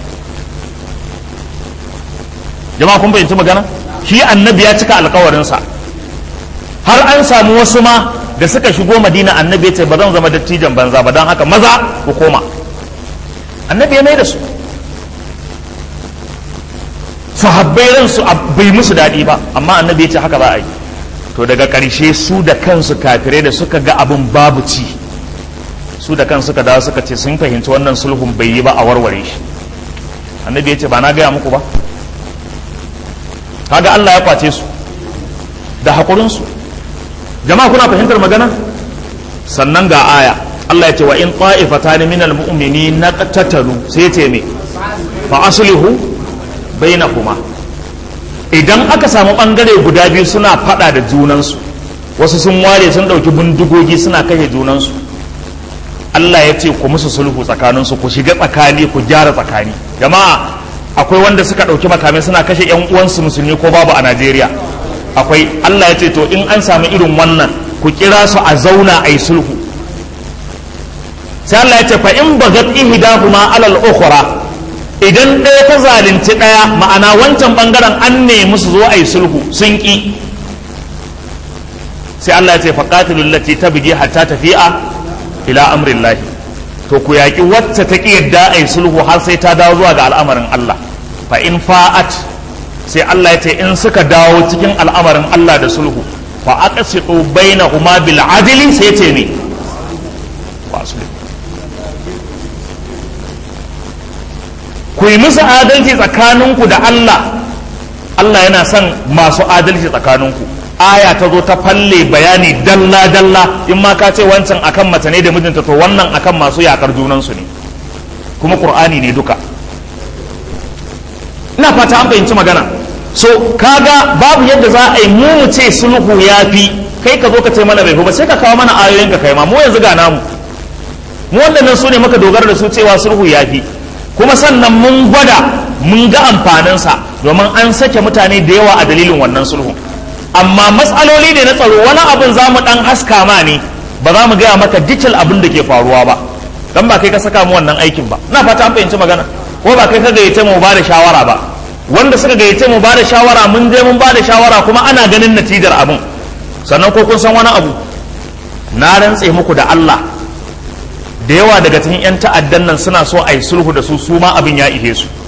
jama'a kun fahimci magana shi annabi ya cika alkawarinsa har an samu wasu ma da suka shigo madina annabi ya ce ba zan zama dattijan banza ba don haka maza ku koma annabi ya mai da su sahabbai ransu bai musu daɗi ba amma annabi ya ce haka za a yi to daga ƙarshe su da kansu kafirai da suka ga abin babu ci su da kansu suka dawo suka ce sun fahimci wannan sulhun bai yi ba a warware shi annabi ya ce ba na gaya muku ba kaga Allah ya kwace su da haƙurinsu jama'a kuna fahimtar magana sannan ga aya Allah ya ce wa in ta'ifatan minal mu'minin naqtatalu sai ya ce me fa aslihu bainahuma idan aka samu bangare guda biyu suna fada da junansu wasu sun ware sun dauki bindigogi suna kashe junansu Allah ya ce ku musu sulhu tsakaninsu ku shiga tsakani ku gyara tsakani jama'a akwai wanda suka dauki makamai suna kashe yan uwansu musulmi ko babu a Najeriya akwai Allah ya ce to in an samu irin wannan ku kira su a zauna a yi sulhu sai Allah ya ce fa in bagat ihdahuma alal ukhra idan ɗaya ta zalunci ɗaya ma'ana wancan bangaren an nemi su zo a yi sulhu sun ƙi sai Allah ya ce faqatilul lati tabghi hatta tafi'a ila amrillahi to ku yaƙi wacce ta ƙi yadda a yi sulhu har sai ta dawo zuwa ga al'amarin Allah fa in fa'at sai Allah ya ce in suka dawo cikin al'amarin Allah da sulhu fa aqsitu bainahuma bil adli sai ce ne wasu ku yi musu adalci tsakaninku da Allah Allah yana son masu adalci tsakaninku aya ta zo ta falle bayani dalla dalla in ma ka ce wancan akan mace ne da mijinta to wannan akan masu yakar junansu ne kuma qur'ani ne duka ina fata an fahimci magana so kaga babu yadda za a yi mu mu ce sulhu ya fi kai ka zo ka ce mana bai fi ba sai ka kawo mana ayoyin ka kai ma mu yanzu ga namu mu waɗannan su ne muka dogara da su cewa sulhu ya fi kuma sannan mun gwada mun ga amfaninsa domin an sake mutane da yawa a dalilin wannan sulhu amma matsaloli ne na tsaro wani abin za mu ɗan haska ma ne ba za mu gaya maka detail abin da ke faruwa ba dan ba kai ka saka mu wannan aikin ba na fata an fahimci magana ko ba kai ka gayyace mu ba da shawara ba wanda suka gayyace mu ba da shawara mun je mun ba da shawara kuma ana ganin natijar abin sannan ko kun san wani abu na rantse muku da Allah da yawa daga cikin 'yan ta'addan nan suna so a yi sulhu da su su ma abin ya ihe su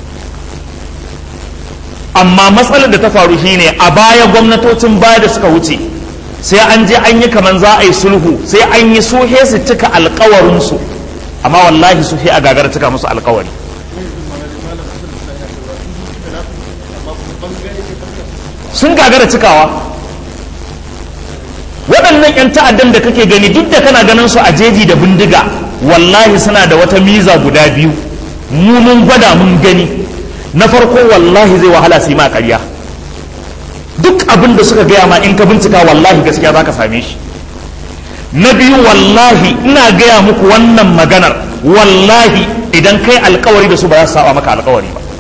amma matsalar da ta faru shine a baya gwamnatocin baya da suka wuce sai an je an yi kaman za a yi sulhu sai an yi suhe su cika alkawarinsu amma wallahi su a gagar cika musu alkawari sun gagara cikawa waɗannan 'yan ta'addan da kake gani duk da kana ganin su a jeji da bindiga wallahi suna da wata miza guda biyu mu mun gwada mun gani na farko wallahi zai wahala su yi ma ƙarya duk abin da suka gaya ma in ka bincika wallahi gaskiya za ka same shi na biyu wallahi ina gaya muku wannan maganar wallahi idan kai alkawari da su ba za su saba maka alkawari ba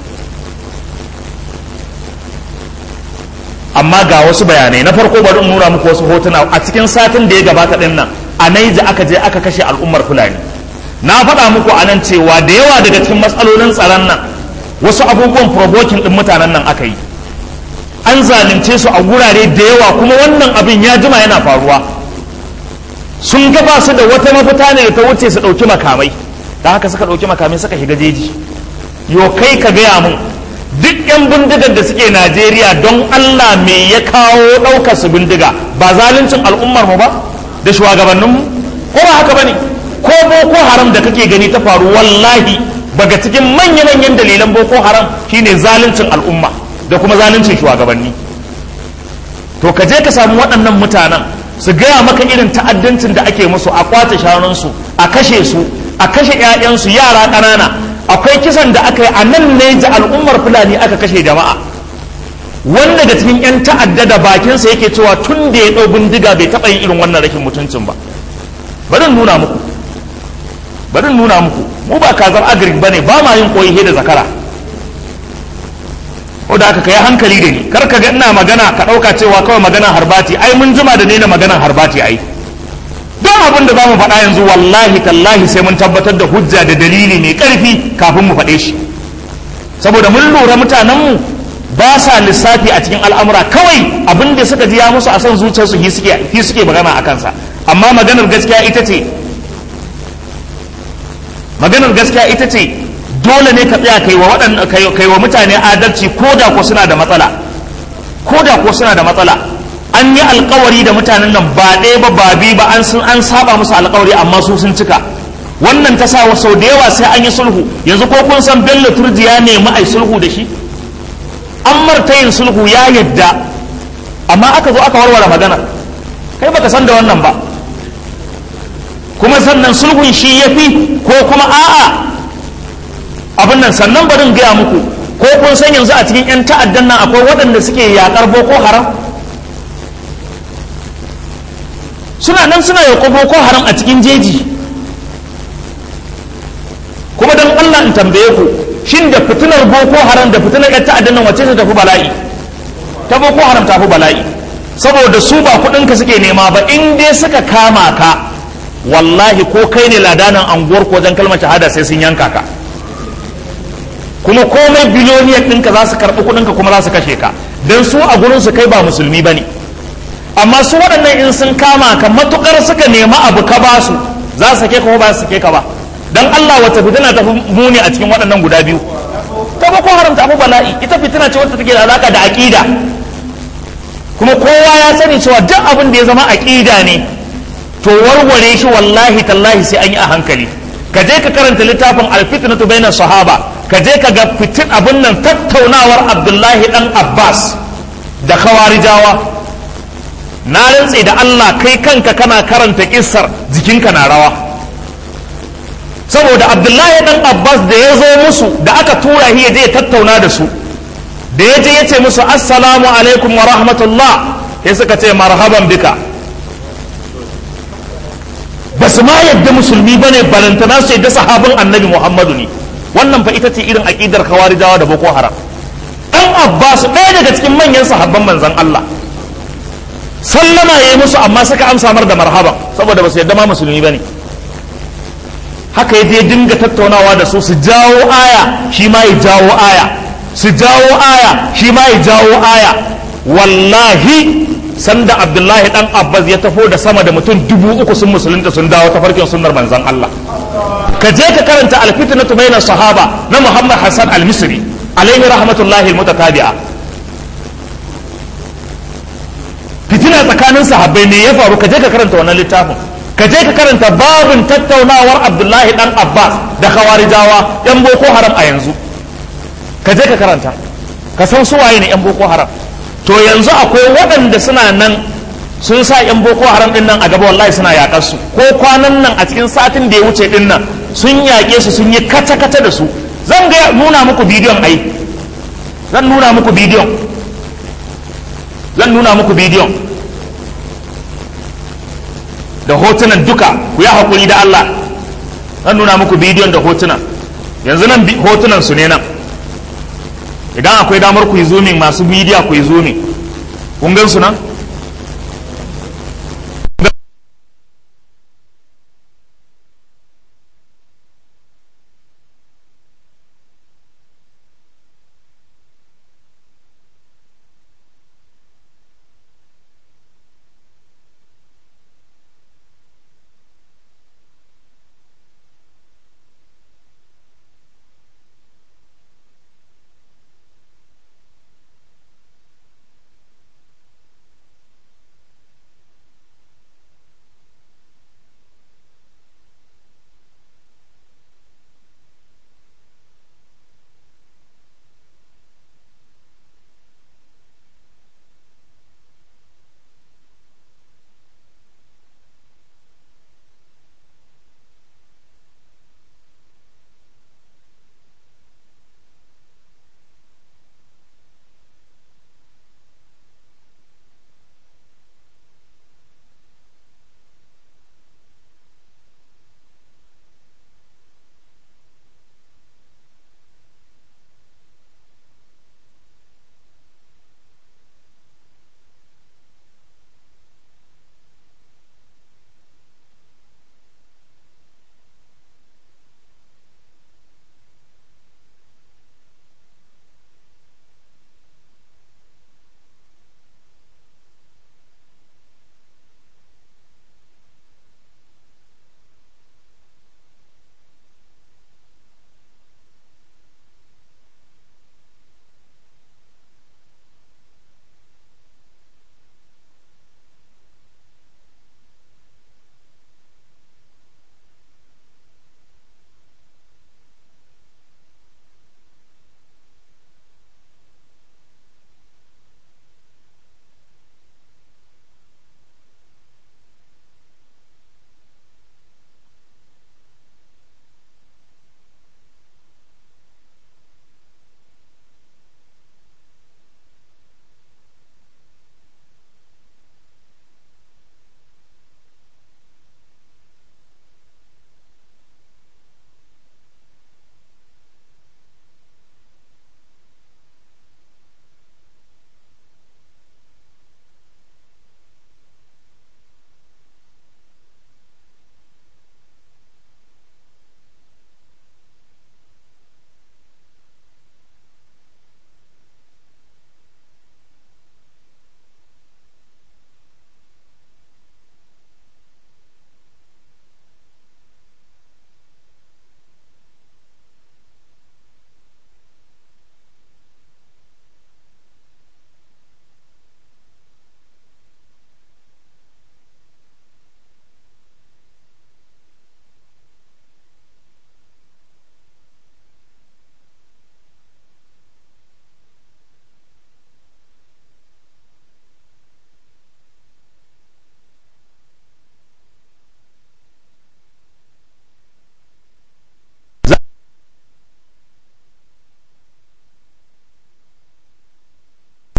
amma ga wasu bayanai na farko bari in nuna muku wasu hotuna a cikin satin da ya gabata din nan a naija aka je aka kashe al'ummar fulani na faɗa muku a nan cewa da yawa daga cikin matsalolin tsaron nan wasu abubuwan provoking din mutanen nan aka yi an zalunce su a gurare da yawa kuma wannan abin ya jima yana faruwa sun gaba su da wata mafita ne da ta wuce su ɗauki makamai da haka suka ɗauki makamai suka shiga jeji yo kai ka gaya mun duk 'yan bindigar da suke najeriya don allah me ya kawo ɗaukar su bindiga ba zaluncin al'ummar mu ba da shugabanninmu ko ba haka bane ko boko haram da kake gani ta faru wallahi daga cikin manya-manyan dalilan boko haram shine zaluncin al'umma da kuma zaluncin shugabanni to ka je ka samu waɗannan mutanen su gaya maka irin ta'addancin da ake musu a kwace shanunsu a kashe su a kashe 'ya'yansu yara ƙanana akwai kisan da aka yi a nan ne ji al'ummar fulani aka kashe jama'a wanda da cikin 'yan ta'adda da bakinsa yake cewa tun da ya ɗau bindiga bai taɓa yin irin wannan rashin mutuncin ba bari nuna muku bari nuna muku mu ba kazar agric ba ne ba ma yin koyi da zakara ko da aka kai hankali da ni kar ka ga ina magana ka ɗauka cewa kawai magana harbati ai mun jima da ne na magana harbati ai don abin da za mu faɗa yanzu wallahi tallahi sai mun tabbatar da hujja da dalili mai ƙarfi kafin mu faɗe shi saboda mun lura mutanenmu ba sa lissafi a cikin al'amura kawai abin da suka ji ya musu a son zuciyarsu hi suke magana a kansa amma maganar gaskiya ita ce maganar gaskiya ita ce dole ne ka tsaya kai wa kai wa mutane adalci ko da ko suna da matsala ko da ko suna da matsala an yi alkawari da mutanen nan ba ɗaya ba ba biyu ba an sun an saba musu alkawari amma su sun cika wannan ta sa sau da yawa sai an yi sulhu yanzu ko kun san bello turji ya nemi ai sulhu da shi an marta yin sulhu ya yadda amma aka zo aka warware magana kai baka san da wannan ba kuma sannan sulhun shi ya fi ko kuma a'a abin nan sannan barin gaya muku ko kun san yanzu a cikin 'yan ta'addan nan akwai waɗanda suke yaƙar boko haram suna nan suna yaƙo boko haram a cikin jeji kuma don allah in tambaye ku shin da fitinar boko haram da fitinar 'yan ta'addan nan wacce ta tafi bala'i ta boko haram tafi bala'i saboda su ba kuɗinka suke nema ba in dai suka kama ka wallahi ko kai ne ladanan anguwar ko wajen kalmar shahada sai sun yanka ka kuma komai biloniyar ɗinka za su karɓi kuɗinka kuma za su kashe ka don su a gurin su kai ba musulmi ba ne amma su waɗannan in sun kama ka matukar suka nema abu ka ba su za su sake ka ko ba su sake ka ba don Allah wata fitina ta muni a cikin waɗannan guda biyu ta ba ko haramta abu bala'i ita fitina ce wacce take da alaka da aƙida kuma kowa ya sani cewa duk abin da ya zama aƙida ne to warware shi wallahi tallahi sai an yi a hankali ka je ka karanta littafin alfitnatu bainas sahaba ka je ka ga fitin abin nan tattaunawar abdullahi dan abbas da khawarijawa na rantse da allah kai kanka kana karanta kissar jikinka na rawa saboda abdullahi dan abbas da ya zo musu da aka tura shi ya je ya tattauna da su da ya je ya ce musu assalamu alaikum wa rahmatullah sai suka ce marhaban bika ba su ma yadda musulmi ba ne balantana su yadda sahabin annabi muhammadu ne wannan fa ita ce irin aƙidar kawarijawa da boko haram ɗan abbas ɗaya daga cikin manyan sahabban manzan allah sallama ya yi musu amma suka amsa mar da marhaban saboda ba su yadda ma musulmi ba ne haka ya je dinga tattaunawa da su su jawo aya shi ma ya jawo aya su jawo aya shi ma ya jawo aya wallahi sanda abdullahi dan abbas ya tafo da sama da mutum dubu uku sun musulunta sun dawo ta farkin sunnar manzan allah ka je ka karanta alfitnatu bayna sahaba na muhammad hassan al-misri alaihi rahmatullahi almutatabi'a fitina tsakanin sahabbai ne ya faru ka je ka karanta wannan littafin ka je ka karanta babin tattaunawar abdullahi dan abbas da khawarijawa yan boko haram a yanzu ka je ka karanta ka san su waye ne yan boko haram to yanzu akwai waɗanda suna nan sun sa yan boko haram din nan a gaba wallahi suna yaƙar su ko kwanan nan a cikin satin da ya wuce din nan sun yaƙe su sun yi kata-kata da su zan ga nuna muku bidiyon ai zan nuna muku bidiyon zan nuna muku bidiyon da hotunan duka ku yi haƙuri da Allah zan nuna muku bidiyon da hotunan yanzu nan hotunan su ne nan idan akwai damar ku yi zoomin masu bidiya ku yi zoomin kun gan su nan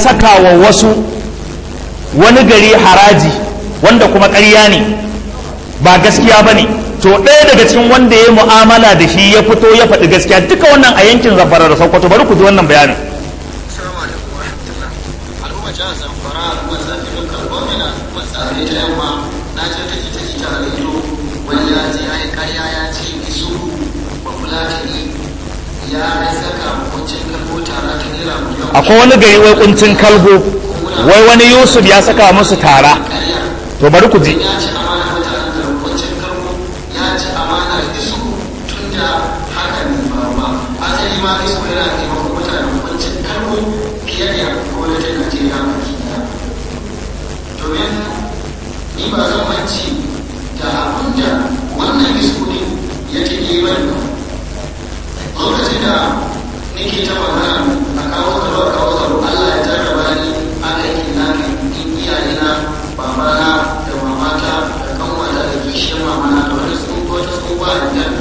saka wa wasu wani gari haraji wanda kuma ƙarya ne ba gaskiya ba ne to ɗaya daga cikin wanda ya yi mu'amala da shi ya fito ya faɗi gaskiya duka wannan a yankin zamfara da sokoto bari ku ji wannan bayanin Assalamu alaikum wa rahmatullah. Al'umma jihar Zamfara al'ummar zafi lokal gwamna al'ummar tsare ta yamma na ce ta ita ita a rediyo wani ya ce ya yi karya ya ce isu ba fulatani ya saka hukuncin kalbo tara ta naira miliyan akwai wani gari wai kuncin kalgo wai wani yusuf ya saka musu tara karya to bari ku ji ya ci amana mutanen da hukuncin kalbo ya ci amana isu tun da hakan ne ba ba asali ma isu yana taimakon mutanen hukuncin kalbo fiye da gwamnatin Najeriya baki daya. domin ni ba zan manci da abin da wannan iskudin ya take bani ba lokacin da nake ta magana a kawo tsaro a kawo tsaro Allah ya jarraba ni a aiki na in iyaye na babana da mamata da kanwata da kishiyar mamana da wani tsohuwa ta tsohuwa a gidan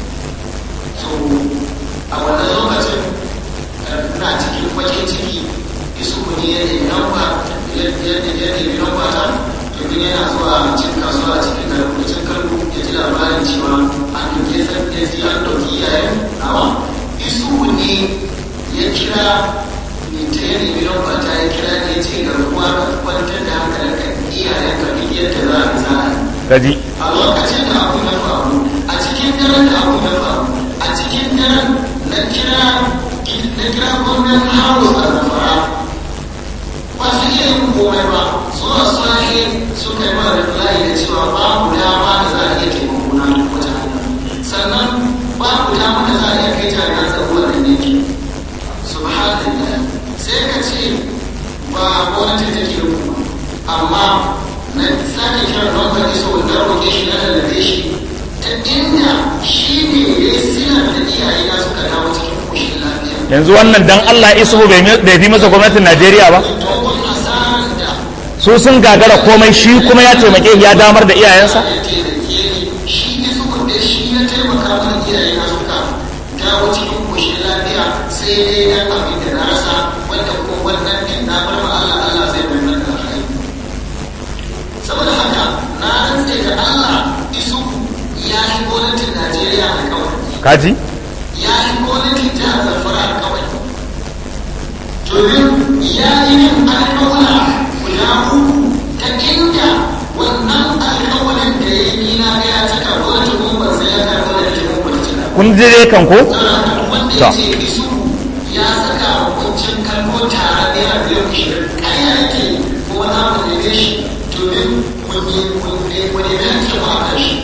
so a wannan lokacin ina cikin bakin ciki isu ne ya nemi namba ya nemi namba ta domin yana zuwa cin kasuwa a cikin garin cin karbu ya ji labarin cewa an duke san ya ji an dauki iyayen nawa isu ne ya kira ne ta ya nemi namba ta ya kira ne ya ce garkuwa ka kwantar da hankalin ka iyayen ka duk yadda za a za a yi kaji a lokacin da abu ya faru a cikin daren da abu ya faru a cikin daren na kira na kira gwamnan house a zamfara ba su iya yin komai ba zuwa sahi suka yi mara layi da cewa babu dama da za a iya taimako na wata hanya sannan babu dama da za a iya kai jami'an tsaro wannan yanki subhanallah sai ka ce ba gwamnati take da kuma amma na sake kiran lambar iso na roƙe shi na lalace shi ta inda shi ne ya yi sinar da iyaye na suka dawo cikin koshin lafiya yanzu wannan dan Allah isuhu bai bai fi masa gwamnatin Najeriya ba dogon asarar da su sun gagara komai shi kuma ya taimake ya damar da iyayensa ya taimake ni shi ne saboda shi ya taimaka mana iyaye na suka dawo cikin koshin lafiya sai dai dan abin da na rasa wanda kuma wannan din na bar ma Allah Allah zai bai mana da rai saboda haka na rantse da Allah isu ya yi gwamnatin Najeriya a kawai kaji ya yi gwamnatin jihar Zamfara a kawai domin ya yi yin alkawala guda uku ta inda wannan alkawalin da ya yi na ga ya cika gwamnatin mun ban sai ya kai gwamnatin mun ban cika kun ji dai kan ko wanda ya ce isu ya saka hukuncin kalmo tare da yana biyan ashirin kaya yake kuma za mu neme shi domin mun yi mun nemi hakkin mu a kan shi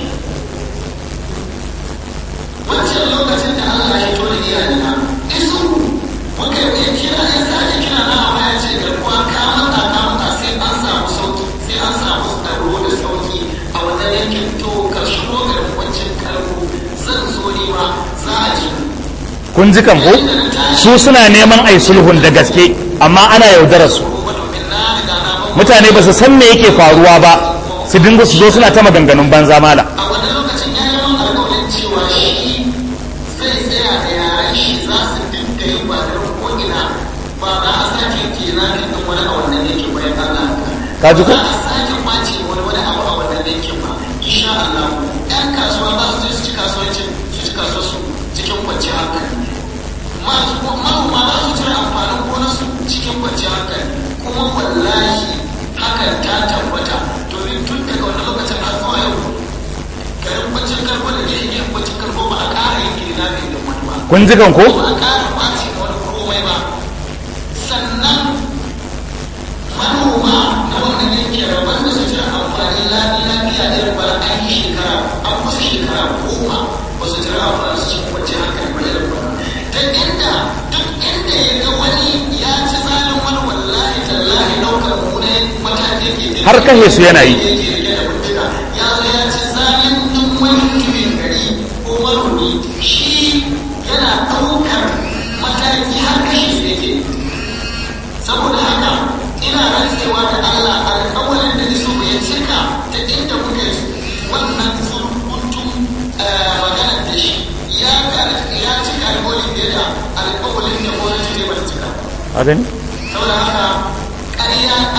wancan lokacin da Allah ya tona iyalina isu muka yi kira ya sake kira na amma ya ce garkuwa ka mata ka mata sai an samu sauki sai an samu tsaro da sauki a wannan yankin to ka shigo garkuwancin kalmo zan zo ne ma za a ji kun ji kan ko su suna neman ai sulhun da gaske amma ana yaudarar su mutane ba su san me yake faruwa ba su dinga su zo suna ta maganganun banza mala a wani lokacin ya yi wani alƙawarin cewa shi zai tsaya da yaran shi za su dinga yin ba da ko'ina ba za a sake kenan kan wani a wannan yankin bayan Allah Ka ji ko? Ba za a sake kwace wani wani abu a wannan yankin ba insha Allah ƴan kasuwa za su je su ci kasuwancin su ci kasuwar su cikin kwanciyar hankali masu manoma za su cire amfanin gonarsu cikin kwanciyar hankali kuma wallahi hakan ta tabbata domin tun daga wani lokacin har zuwa yau garin kwanciyar karko da ke yin kwanciyar karko ba a ƙara yin kirina mai da wani ba kun ji kan ko ba a ƙara kwace wani komai ba sannan manoma na wannan yankin rabar da su cire amfani lafiya irin bara an yi shekara an kusa shekara goma ba su cire amfani su cikin kwanciyar hankali ba irin bara ta inda duk inda ya ga wani ya ci zalin wani wallahi tallahi ɗaukar mune mataki ke Har kashe su yana yi. ya zo ya ci zalin duk wani mutumin gari ko manomi shi yana ɗaukar mataki har kashe su yake saboda haka ina rantsewa da Allah alƙawarin da iso ya cika ta inda muka yi wannan surkuntun maganar da shi ya ya cika alƙawarin da ya alƙawarin da gwamnati ne ba ta cika a gani saboda haka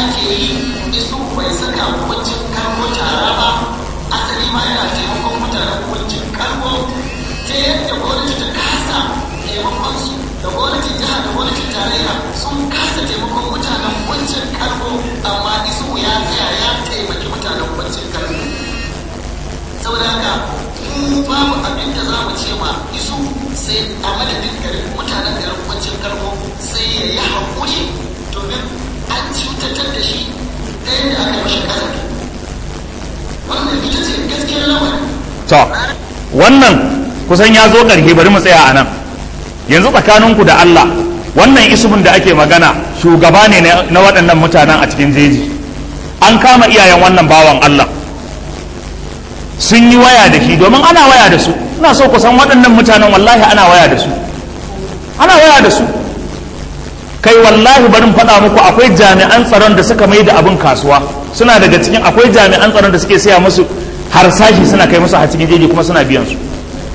ake yi isu bai saka hukuncin karko tara ba asali ma yana taimakon mutanen hukuncin karko ta yadda gwamnati ta kasa taimakon su da gwamnatin jiha da gwamnatin tarayya sun kasa taimakon mutanen hukuncin karko amma isu ya tsaya ya taimaki mutanen hukuncin karko saboda haka mu babu abin da za mu ce ma isu sai a madadin garin mutanen garin hukuncin karko sai ya yi haƙuri domin an cutatar da shi ɗaya da aka mashi ƙasa wannan ita ce gaskiyar lamarin to wannan kusan ya zo ƙarshe bari mu tsaya a nan yanzu tsakaninku da Allah wannan isubin da ake magana shugaba ne na waɗannan mutanen a cikin jeji an kama iyayen wannan bawan Allah sun yi waya da shi domin ana waya da su ina so ku san waɗannan mutanen wallahi ana waya da su ana waya da su kai wallahi barin faɗa muku akwai jami'an tsaron da suka mai da abin kasuwa suna daga cikin akwai jami'an tsaron da suke siya musu harsashi suna kai musu a cikin jeji kuma suna biyan su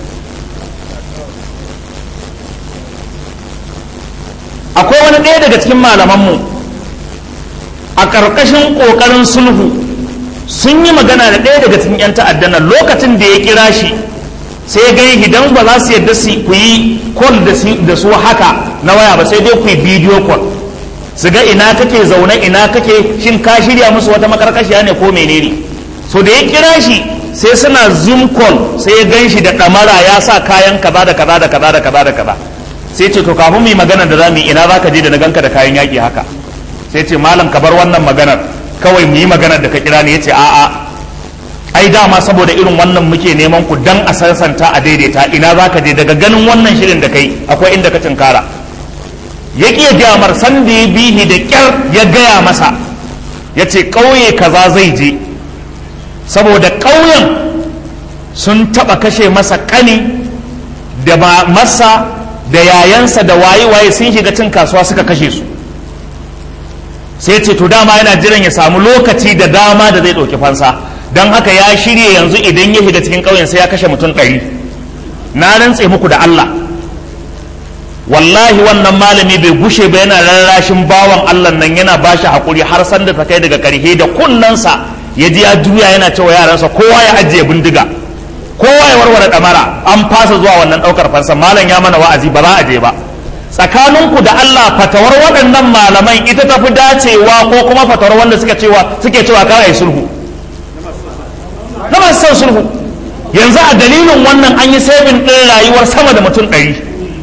akwai wani ɗaya daga cikin malamanmu a ƙarƙashin ƙoƙarin sulhu sun yi magana da ɗaya daga cikin 'yan ta'addan nan lokacin da ya kira shi sai ya gani idan ba za su yadda su ku yi call da su haka na waya ba sai dai ku yi video call su ga ina kake zaune ina kake shin ka shirya musu wata makarkashiya ne ko menene so da ya kira shi sai suna zoom call sai ya gan shi da ɗamara ya sa kayan kaza da kaza da kaza da kaza da kaza sai ce to kafin mu yi magana da za mu yi ina za ka je da na ganka da kayan yaƙi haka sai ce malam ka bar wannan maganar kawai mu yi maganar da ka kira ne ya ce a'a ai dama saboda irin wannan muke neman ku dan a sansanta a daidaita ina za ka je daga ganin wannan shirin da kai akwai inda ka tinkara ya ƙi ya gaya mar san da ya bihi da ƙyar ya gaya masa ya ce ƙauye kaza zai je saboda ƙauyen sun taɓa kashe masa ƙani da masa da yayansa da waye-waye sun shiga cin kasuwa suka kashe su sai ce to dama yana jiran ya samu lokaci da dama da zai ɗauki fansa don haka ya shirya yanzu idan ya shiga cikin ƙauyen sai ya kashe mutum ɗari na rantse muku da Allah wallahi wannan malami bai gushe ba yana rarrashin bawan Allah nan yana ba shi haƙuri har san da ta kai daga ƙarhe da kunnensa ya ji ya juya yana cewa yaransa kowa ya ajiye bindiga kowa ya warware ɗamara an fasa zuwa wannan ɗaukar fansa malam ya mana wa'azi ba za a je ba tsakaninku da Allah fatawar waɗannan malaman ita tafi dacewa ko kuma fatawar wanda suka cewa suke cewa kar ai sulhu na masu son sulhu yanzu a dalilin wannan an yi sabin ɗin rayuwar sama da mutum ɗari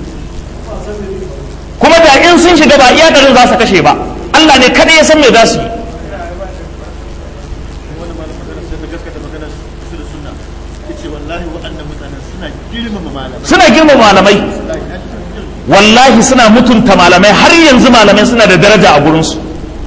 kuma da in sun shiga ba iya garin za su kashe ba Allah ne kaɗai ya san me za su yi suna girmama malamai wallahi suna mutunta malamai har yanzu malamai suna da daraja a gurinsu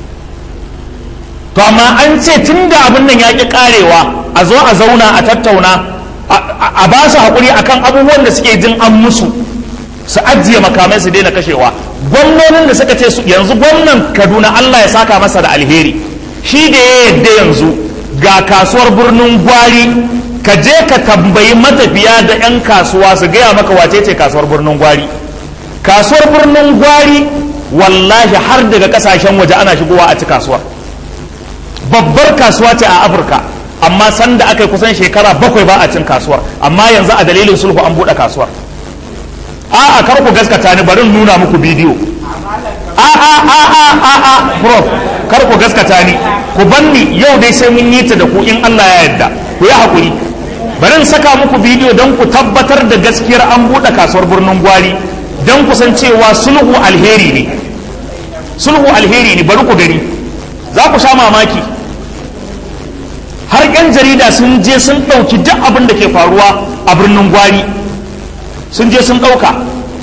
to amma an ce tun da abin nan ya ƙi ƙarewa a zo a zauna a tattauna a ba su haƙuri akan abubuwan da suke jin an musu su ajiye makamai su daina kashewa gwamnonin da suka ce yanzu gwamnan kaduna allah ya saka masa da alheri shi da ya yadda yanzu ga kasuwar birnin gwari ka je ka tambayi matafiya da 'yan kasuwa su gaya maka wace ce kasuwar birnin gwari kasuwar birnin gwari wallahi har daga kasashen waje ana shigowa a ci kasuwar babbar kasuwa ce a afirka amma sanda aka yi kusan shekara bakwai ba a cin kasuwar amma yanzu a dalilin sulhu an buɗe kasuwar a'a kar ku gaskata ni bari nuna muku bidiyo a'a a'a a'a prof kar ku gaskata ni ku banni yau dai sai mun yi ta da ku in Allah ya yarda ku yi hakuri bari in saka muku bidiyo don ku tabbatar da gaskiyar an buɗe kasuwar birnin gwari don ku san cewa sulhu alheri ne sulhu alheri ne bari ku gani za ku sha mamaki har 'yan jarida sun je sun ɗauki duk abin da ke faruwa a birnin gwari sun je sun ɗauka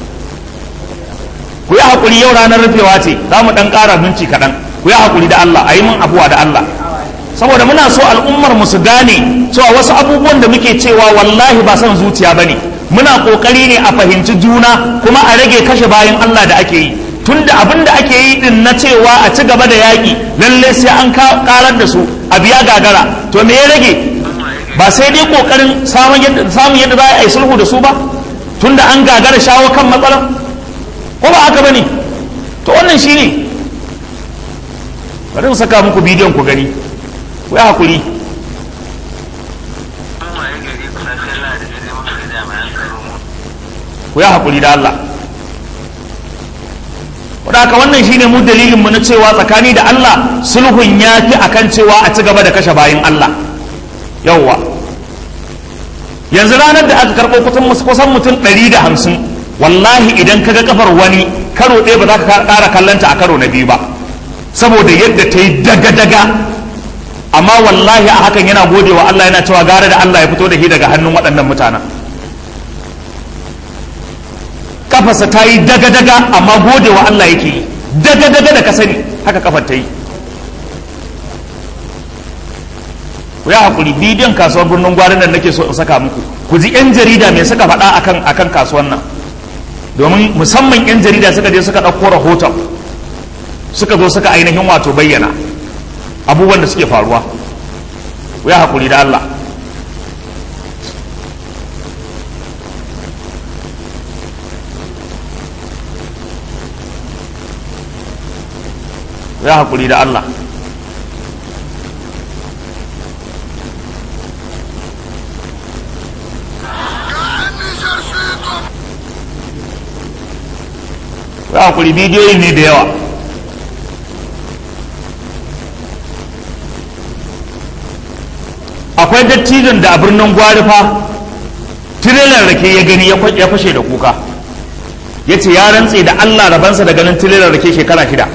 ku yi haƙuri yau ranar rufewa ce za mu ɗan ƙara minci kaɗan ku yi haƙuri da Allah a yi min abuwa da Allah saboda muna so al'ummar mu su gane cewa wasu abubuwan da muke cewa wallahi ba son zuciya ba ne muna ƙoƙari ne a fahimci juna kuma a rage kashe bayan Allah da ake yi tunda abin da ake yi din na cewa a ci gaba da yaƙi lalle sai an karar da su a biya gagara to me ya rage ba sai dai ƙoƙarin samun yadda za a yi sulhu da su ba tunda an gagara shawo kan matsalar ko ba haka bane to wannan shine bari in saka muku bidiyon ku gani ku yi hakuri ku yi hakuri da Allah wadaka wannan shine mu dalilin mu na cewa tsakani da Allah sulhun ya fi akan cewa a ci gaba da kashe bayin Allah yawwa yanzu ranar da aka karɓo kusan mutum ɗari da hamsin wallahi idan ka ga kafar wani karo ɗaya ba za ka ƙara kallanta a karo na biyu ba saboda yadda ta yi daga-daga amma wallahi a hakan yana gode wa Allah yana cewa gara da Allah ya fito da shi daga hannun waɗannan mutanen kafarsa ta yi daga-daga amma gode wa Allah yake yi daga-daga da ka sani haka kafar ta yi ku ya haƙuri bidiyon kasuwar birnin gwarin da nake so in saka muku ku ji 'yan jarida mai suka faɗa akan akan kasuwar nan domin musamman 'yan jarida suka je suka ɗauko rahoton suka zo suka ainihin wato bayyana abubuwan da suke faruwa ku ya haƙuri da Allah ya haƙuri da Allah ya haƙuri bidiyoyi ne da yawa akwai dattijon da a birnin gwarifa tirelar rake ya gani ya fashe da kuka ya ce ya rantse da Allah rabansa da ganin tirelar rake shekara shida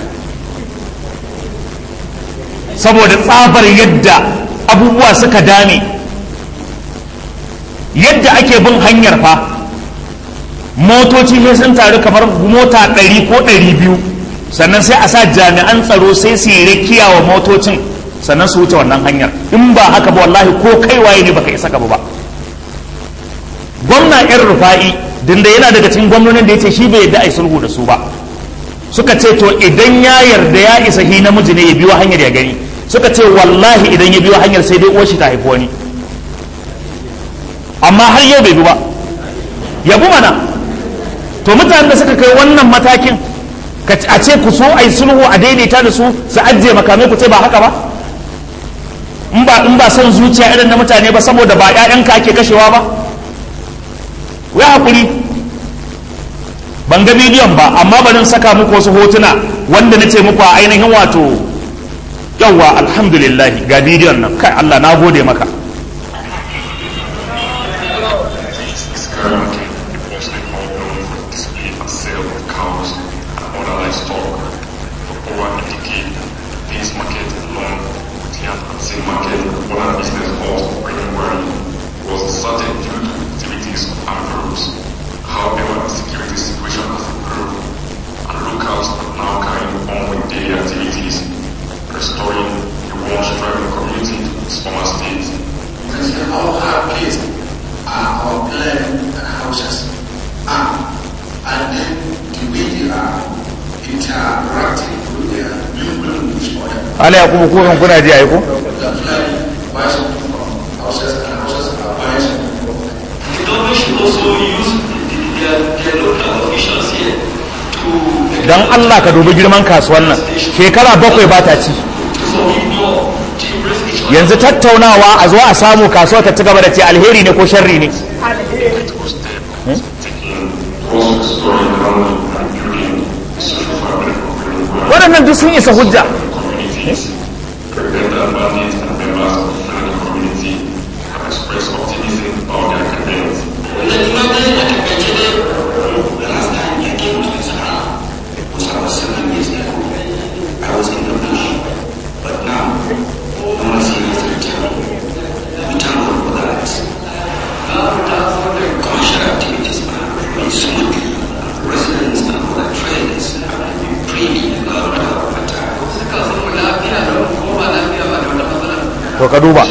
saboda tsabar yadda abubuwa suka dame yadda ake bin hanyar fa motoci sai sun taru kamar mota ɗari ko ɗari biyu sannan sai a sa jami'an tsaro sai su yi rakiya wa motocin sannan su wuce wannan hanyar in ba haka ba wallahi ko kai waye ne baka isa gaba ba gwamna yan rufa'i dinda yana daga cikin gwamnonin da ya ce shi bai yadda a yi sulhu da su ba suka ce to idan ya yarda ya isa hi namiji ne ya biyo hanyar ya gani suka ce wallahi idan ya biyo hanyar sai dai uwar shi ta haifi wani amma har yau bai bi ba ya bi mana to mutanen da suka kai wannan matakin a ce ku so a yi sulhu a daidaita da su su ajiye makamai ku ce ba haka ba in ba in ba son zuciya irin na mutane ba saboda ba ƴaƴanka ake kashewa ba ya hakuri ban ga bidiyon ba amma bari saka muku wasu hotuna wanda na ce muku a ainihin wato yawwa alhamdulillah ga bidiyon nan kai Allah na gode maka ala ya kuma kuwan kuna ji aiko don allah ka dubi girman kasuwan nan shekara bakwai ba ta ci yanzu tattaunawa a zo a samu kasuwa ta ci gaba da ce alheri ne ko sharri ne waɗannan duk sun isa hujja to ka duba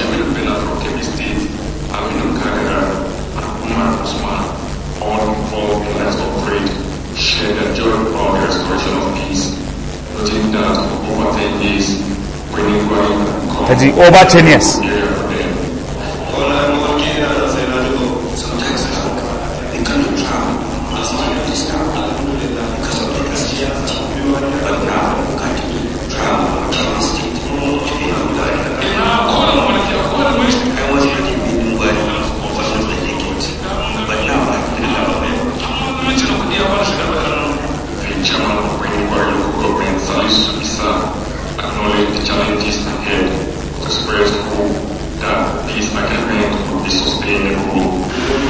ta ji over 10 years express hope that this agreement will be sustainable.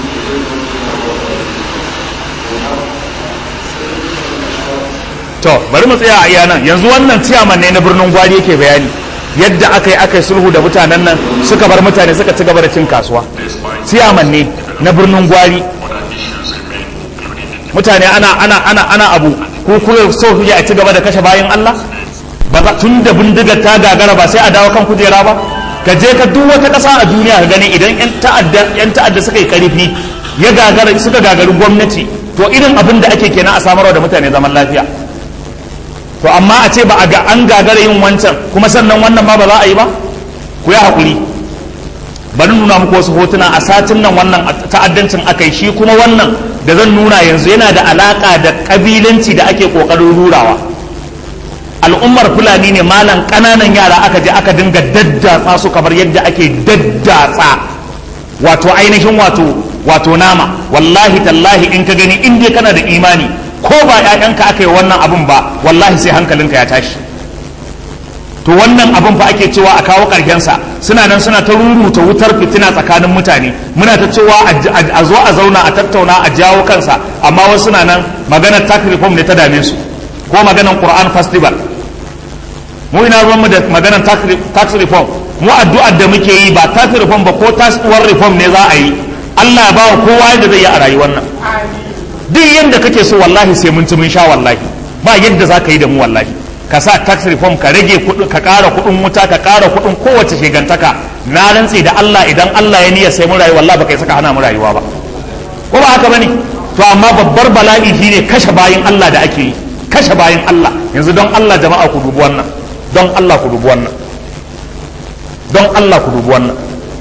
to bari mu tsaya a iya nan yanzu wannan ciyaman ne na birnin gwari yake bayani yadda aka yi aka yi sulhu da mutanen nan suka bar mutane suka ci gaba da cin kasuwa Despite ciyaman ne na birnin gwari other issues remain, including the mutane ana ana ana ana abu ko kuma so kuke a ci gaba da kashe bayan Allah ba za tun da bindigar ta gagara ba sai a dawo kan kujera ba ka je ka duk wata ƙasa a duniya ka gani idan yan ta'adda yan ta'adda suka yi karfi ya gagara suka gagari gwamnati to irin abin da ake kenan a samarwa da mutane zaman lafiya to amma a ce ba a ga an gagara yin wancan kuma sannan wannan ma ba za a yi ba ku yi haƙuri bari nuna muku wasu hotuna a satin nan wannan ta'addancin aka yi shi kuma wannan da zan nuna yanzu yana da alaƙa da ƙabilanci da ake ƙoƙarin rurawa al'ummar fulani ne malam ƙananan yara aka je aka dinga daddatsa su kamar yadda ake daddatsa wato ainihin wato wato nama wallahi tallahi in ka gani in dai kana da imani ko ba 'ya'yanka aka yi wannan abun ba wallahi sai hankalinka ya tashi to wannan abin fa ake cewa a kawo sa suna nan suna ta ruruta wutar fitina tsakanin mutane muna ta cewa a zo a zauna a tattauna a jawo kansa amma wasu suna nan maganar tax reform ne ta dame su ko maganar Quran festival mu ina ruwan mu da maganar tax reform mu addu'ar da muke yi ba tax reform ba ko tax uwar reform ne za a yi Allah ya bawa kowa yadda zai yi a rayuwar nan duk yadda kake so wallahi sai mun ci mun sha wallahi ba yadda za ka yi da mu wallahi ka sa tax reform ka rage kuɗin ka ƙara kuɗin wuta ka ƙara kuɗin kowace shegantaka na rantse da Allah idan Allah ya niyya sai mun rayu wallahi baka yi saka hana mu rayuwa ba ko ba haka bane to amma babbar bala'i shine kashe bayin Allah da ake yi kashe bayin Allah yanzu don Allah jama'a ku dubi wannan don Allah ku dubi wannan don Allah ku dubi wannan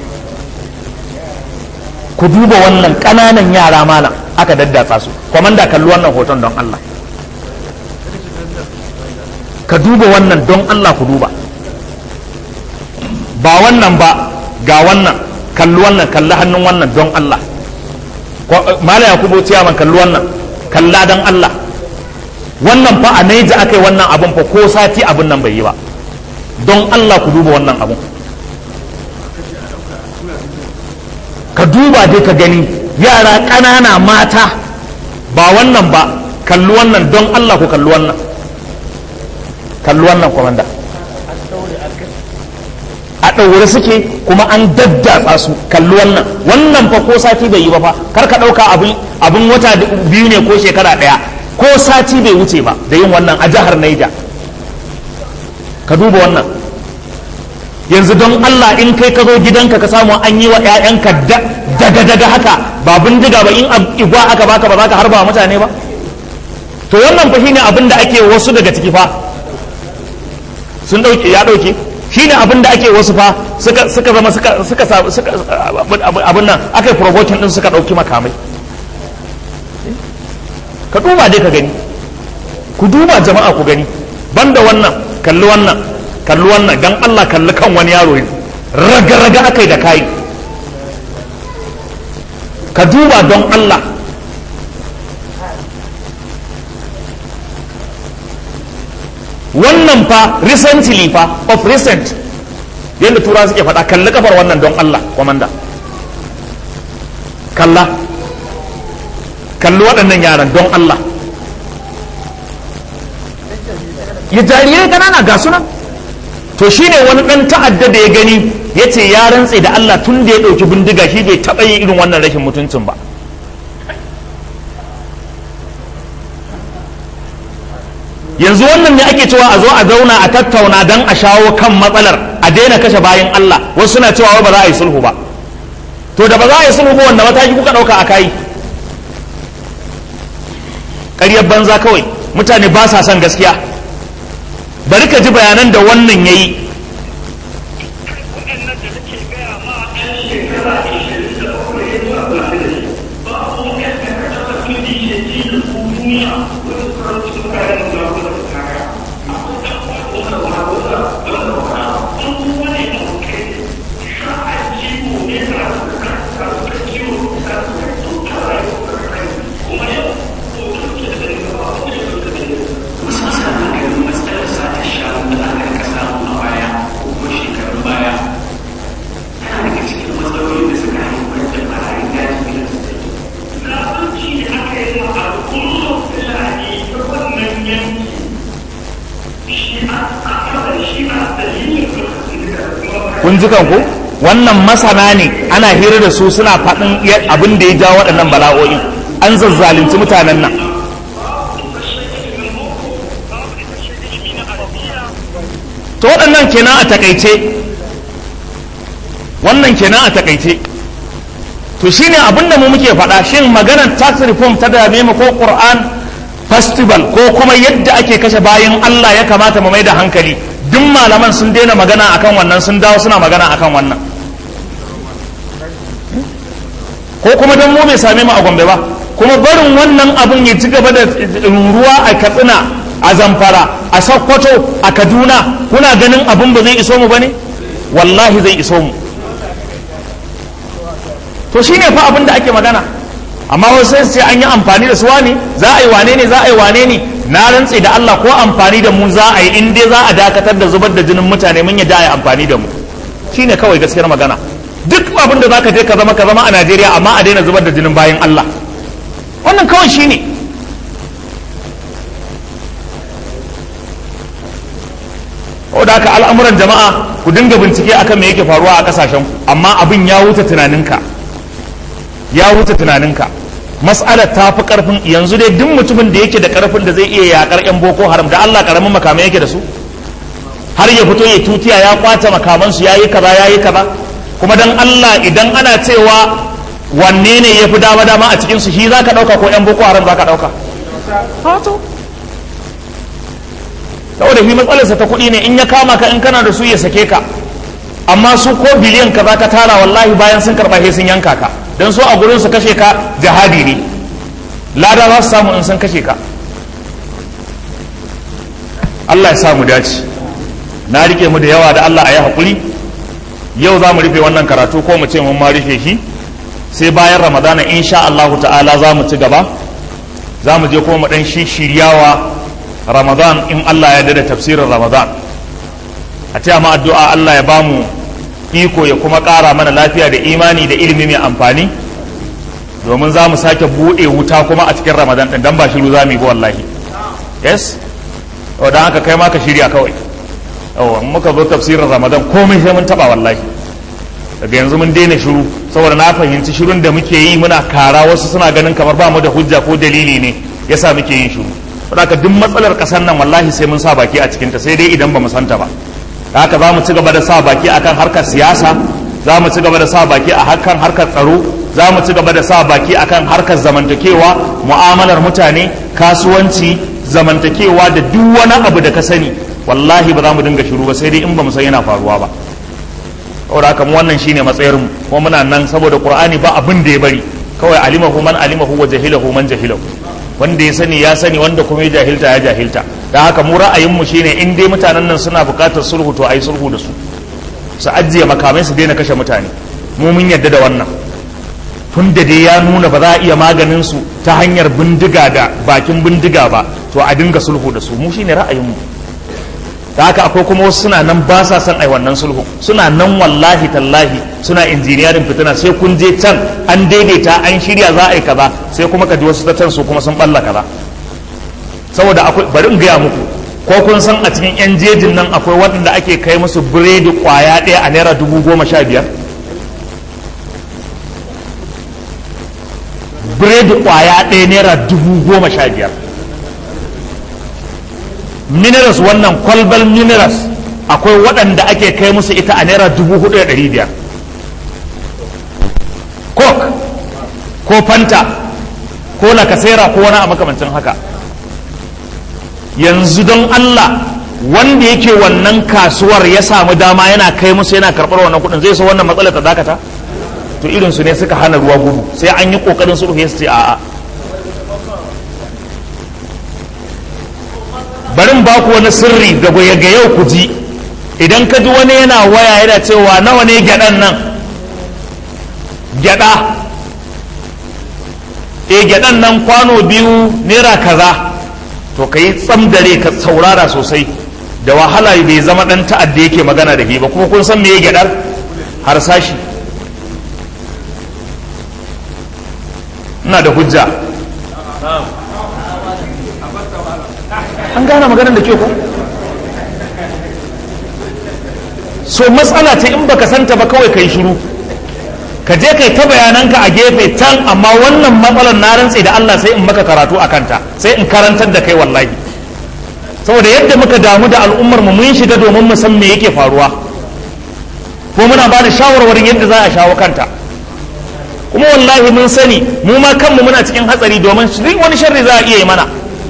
ku duba wannan ƙananan yara malam aka daddatsa su komanda kalli wannan hoton don Allah ka duba wannan don Allah ku duba ba wannan ba ga wannan kalli wannan kalli hannun wannan don Allah mala yakubu ciyaman kalli wannan kalla don Allah wannan fa a naija aka yi wannan abun fa ko sati abun nan bai yi ba don Allah ku duba wannan abun ka duba dai ka gani yara ƙanana mata ba wannan ba kalli wannan don Allah ku kalli wannan kalli wannan kwamanda a ɗaure suke kuma an daddatsa su kalli wannan wannan fa ko sati bai yi ba fa kar ka ɗauka abin wata biyu ne ko shekara ɗaya ko sati bai wuce ba da yin wannan a jihar Naija ka duba wannan yanzu don Allah in kai ka zo gidanka ka samu an yi wa 'ya'yanka daga daga haka ba bindiga ba in igwa aka baka ba za ka harba mutane ba to wannan fa shine abin da ake wasu daga ciki fa sun dauke ya dauke shine abin da ake wasu fa suka suka zama suka suka suka abin nan aka yi provoking din suka dauki makamai ka duba dai ka gani ku duba jama'a ku gani banda wannan kalli wannan kalli wannan dan Allah kalli kan wani yaro raga raga akai da kai ka duba don Allah wannan fa recently fa of recent yadda tura suke faɗa kalli kafar wannan don Allah kwamanda kalla kalli waɗannan yaran don Allah ya jarirai ƙanana ga sunan to shine wani ɗan ta'adda da ya gani ya ce ya rantse da Allah tun da ya ɗauki bindiga shi bai taɓa yin irin wannan rashin mutuncin ba yanzu wannan ne ake cewa a zo a zauna a tattauna don a shawo kan matsalar a daina kashe bayan Allah wasu suna cewa ba za a yi sulhu ba to da ba za a yi sulhu ba wanda mataki kuka ɗauka a kai ƙaryar banza kawai mutane ba sa son gaskiya bari ka ji bayanan da wannan ya yi kun ji kanku wannan masana ne ana hira da su suna faɗin abin da ya ja waɗannan bala'o'i an zazzalunci mutanen nan to waɗannan kenan a takaice wannan kenan a takaice to shine abin da mu muke faɗa shin maganar tax reform ta dame mu ko Qur'an festival ko kuma yadda ake kashe bayan Allah ya kamata mu mai da hankali duk malaman sun daina magana akan wannan sun dawo suna magana akan wannan ko kuma don mu bai same mu a Gombe ba kuma barin wannan abun ya ci gaba da ruruwa a Katsina a Zamfara a Sokoto a Kaduna kuna ganin abun ba zai iso mu bane wallahi zai iso mu to shine fa abin da ake magana amma wasu sai sai an yi amfani da su wane za a yi wane ne za a yi wane ne na rantse da Allah ko amfani da mu za a yi in dai za a dakatar da zubar da jinin mutane mun yadda a yi amfani da mu shine kawai gaskiyar magana duk abin da zaka je ka zama ka zama a Najeriya amma a daina zubar da jinin bayan Allah wannan kawai shine da haka al'amuran jama'a ku dinga bincike akan me yake faruwa a kasashen ku amma abin ya wuce tunaninka ya wuce tunaninka mas'alar ta fi karfin yanzu dai duk mutumin da yake da karfin da zai iya yakar yan boko haram da Allah karamin makamai yake da su har ya fito ya tutiya ya kwace makaman su yayi kaza yayi kaza kuma dan Allah idan ana cewa wanne ne yafi dama dama a cikin su shi zaka dauka ko yan boko haram zaka dauka saboda shi matsalarsa ta kuɗi ne in ya kama ka in kana da su ya sake ka amma su ko biliyan ka za ka tara wallahi bayan sun karɓa sun yanka ka don so a gurin su kashe ka jihadi ne lada za su samu in sun kashe ka Allah ya sa mu dace na rike mu da yawa da Allah a yi haƙuri yau za mu rufe wannan karatu ko mu ce mun ma rufe shi sai bayan ramadana insha Allahu ta'ala za mu ci gaba za mu je kuma mu ɗan shiryawa ramadan in Allah ya dada tafsirin ramadan a ce ma addu'a Allah ya bamu iko ya kuma ƙara mana lafiya da imani da ilimi mai amfani domin za mu sake buɗe wuta kuma a cikin ramadan ɗin don ba shiru za mu yi ba wallahi yes don haka kai ma ka shirya kawai yawa muka zo tafsirin ramadan komai sai mun taɓa wallahi daga yanzu mun daina shiru saboda na fahimci shirun da muke yi muna kara wasu suna ganin kamar ba mu da hujja ko dalili ne yasa muke yin shiru haka duk matsalar kasar nan wallahi sai mun sa baki a cikinta sai dai idan ba mu santa ba haka za mu ci gaba da sa baki akan harkar siyasa za mu ci gaba da sa baki a harkar harkar tsaro za mu ci gaba da sa baki akan harkar zamantakewa mu'amalar mutane kasuwanci zamantakewa da duk wani abu da ka sani wallahi ba za mu dinga shiru ba sai dai in ba mu san yana faruwa ba saboda haka mu wannan shine matsayar mu kuma muna nan saboda qur'ani ba abin da ya bari kawai alimahu man alimahu wa jahilahu man jahilahu wanda ya sani ya sani wanda kuma ya jahilta ya jahilta da haka mu ra'ayinmu shine in dai mutanen nan suna buƙatar sulhu to ayi sulhu da su su ajiye makamai su daina kashe mutane mu mun yarda da wannan tun da dai ya nuna ba za a iya maganin su ta hanyar bindiga da bakin bindiga ba to a dinga sulhu da su mu shine ra'ayinmu da haka akwai kuma wasu suna nan ba sa son ai wannan sulhu suna nan wallahi tallahi suna injiniyarin fitina sai kun je can an daidaita an shirya za a yi kaza sai kuma ka ji wasu ta can su kuma sun balla kaza saboda akwai bari in gaya muku ko kun san a cikin yan jejin nan akwai waɗanda ake kai musu biredi kwaya ɗaya a naira dubu goma sha biyar biredi kwaya ɗaya naira dubu goma sha biyar minerals wannan kwalbal minerals akwai waɗanda ake kai musu ita a naira dubu hudu da ɗari biyar coke ko fanta ko lakasera ko wani a makamancin haka yanzu don allah wanda yake wannan kasuwar ya samu dama yana kai musu yana karɓar wannan kuɗin zai so wannan matsalar ta dakata to irinsu ne suka hana ruwa gudu sai an yi ƙoƙarin sulhu su ce a'a barin ba ku wani sirri da ga yau ku ji idan ka ji wani yana waya yana cewa nawa ne gyaɗan nan gyaɗa e gyaɗan nan kwano biyu naira kaza to ka yi tsamdare ka saurara sosai da wahala bai zama ɗan ta'adda yake magana da ba kuma kun san me gyaɗar harsashi ina da hujja an gane maganar da ke ku so matsala ta in baka santa ba kawai kai shiru ka je kai ta bayananka a gefe can amma wannan matsalar na rantse da Allah sai in maka karatu a kanta sai in karantar da kai wallahi saboda yadda muka damu da al'ummar mu mun shiga domin mu san me yake faruwa ko muna ba da shawarwarin yadda za a shawo kanta kuma wallahi mun sani mu ma kanmu muna cikin hatsari domin wani sharri za a iya yi mana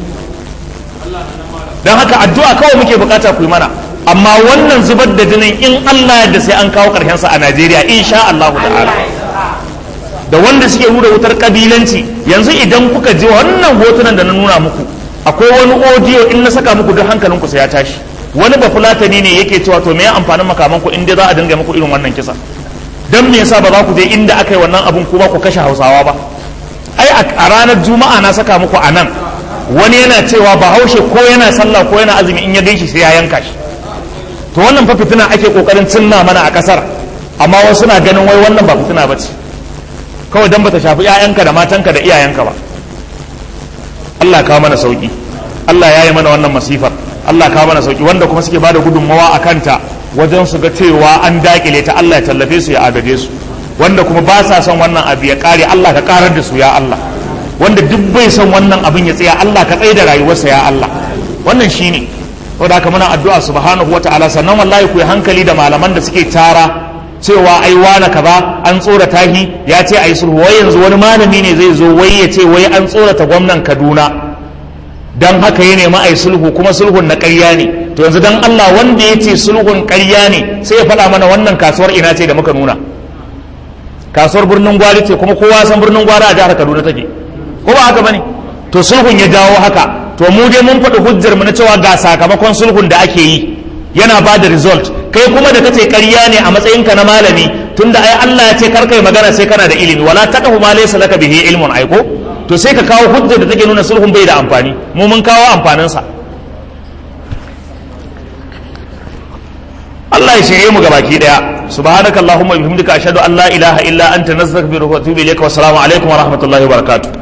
don haka addu'a kawai muke bukata ku yi mana amma wannan zubar da jinin in Allah yadda sai an kawo sa a Najeriya insha Allah ta'ala da wanda suke nuna wutar kabilanci yanzu idan kuka ji wannan hotunan da na nuna muku akwai wani audio in na saka muku duk hankalinku sai ya tashi wani ba fulatani ne yake cewa to me ya amfanin makamanku in dai za a dinga muku irin wannan kisa dan me yasa ba za ku je inda aka yi wannan abun kuma ku kashe Hausawa ba ai a ranar juma'a na saka muku a nan wani yana cewa bahaushe ko yana sallah ko yana azumi in ya ganshi sai ya yanka shi to wannan fa fitina ake kokarin cinna mana a kasar amma wasu na ganin wai wannan ba fitina ba ce kawai dan bata shafi 'ya'yanka da matanka da iyayenka ba Allah kawo mana sauki Allah ya yi mana wannan masifar Allah kawo mana sauki wanda kuma suke bada gudunmawa a kanta wajen su ga cewa an dakile ta Allah ya tallafe su ya agaje su wanda kuma ba sa son wannan abu ya kare Allah ka karar da su ya Allah wanda duk bai son wannan abin ya tsaya Allah ka tsaye da rayuwarsa ya Allah wannan shine saboda haka muna addu'a subhanahu wataala sannan wallahi ku yi hankali da malaman da suke tara cewa ai wani kaza an tsorata shi ya ce ai sulhu wai yanzu wani malami ne zai zo wai ya ce wai an tsorata gwamnan Kaduna dan haka ya nemi ai sulhu kuma sulhun na ƙarya ne to yanzu dan Allah wanda ya ce sulhun ƙarya ne sai ya faɗa mana wannan kasuwar ina ce da muka nuna kasuwar birnin gwari ce kuma kowa san birnin gwari a jihar Kaduna take ko ba haka bane to sulhun ya jawo haka to mu dai mun faɗi hujjar mu na cewa ga sakamakon sulhun da ake yi yana ba da result kai kuma da kace ƙarya ne a matsayinka na malami tunda ai Allah ya ce kar kai magana sai kana da ilimi wala taqfu ma laysa laka bihi ilmun aiko to sai ka kawo hujjar da take nuna sulhun bai da amfani mu mun kawo amfanin sa Allah ya shirye mu gabaki daya subhanakallahumma wa bihamdika ashhadu an la ilaha illa anta nastaghfiruka wa atubu ilayka wa assalamu alaikum wa rahmatullahi wa barakatuh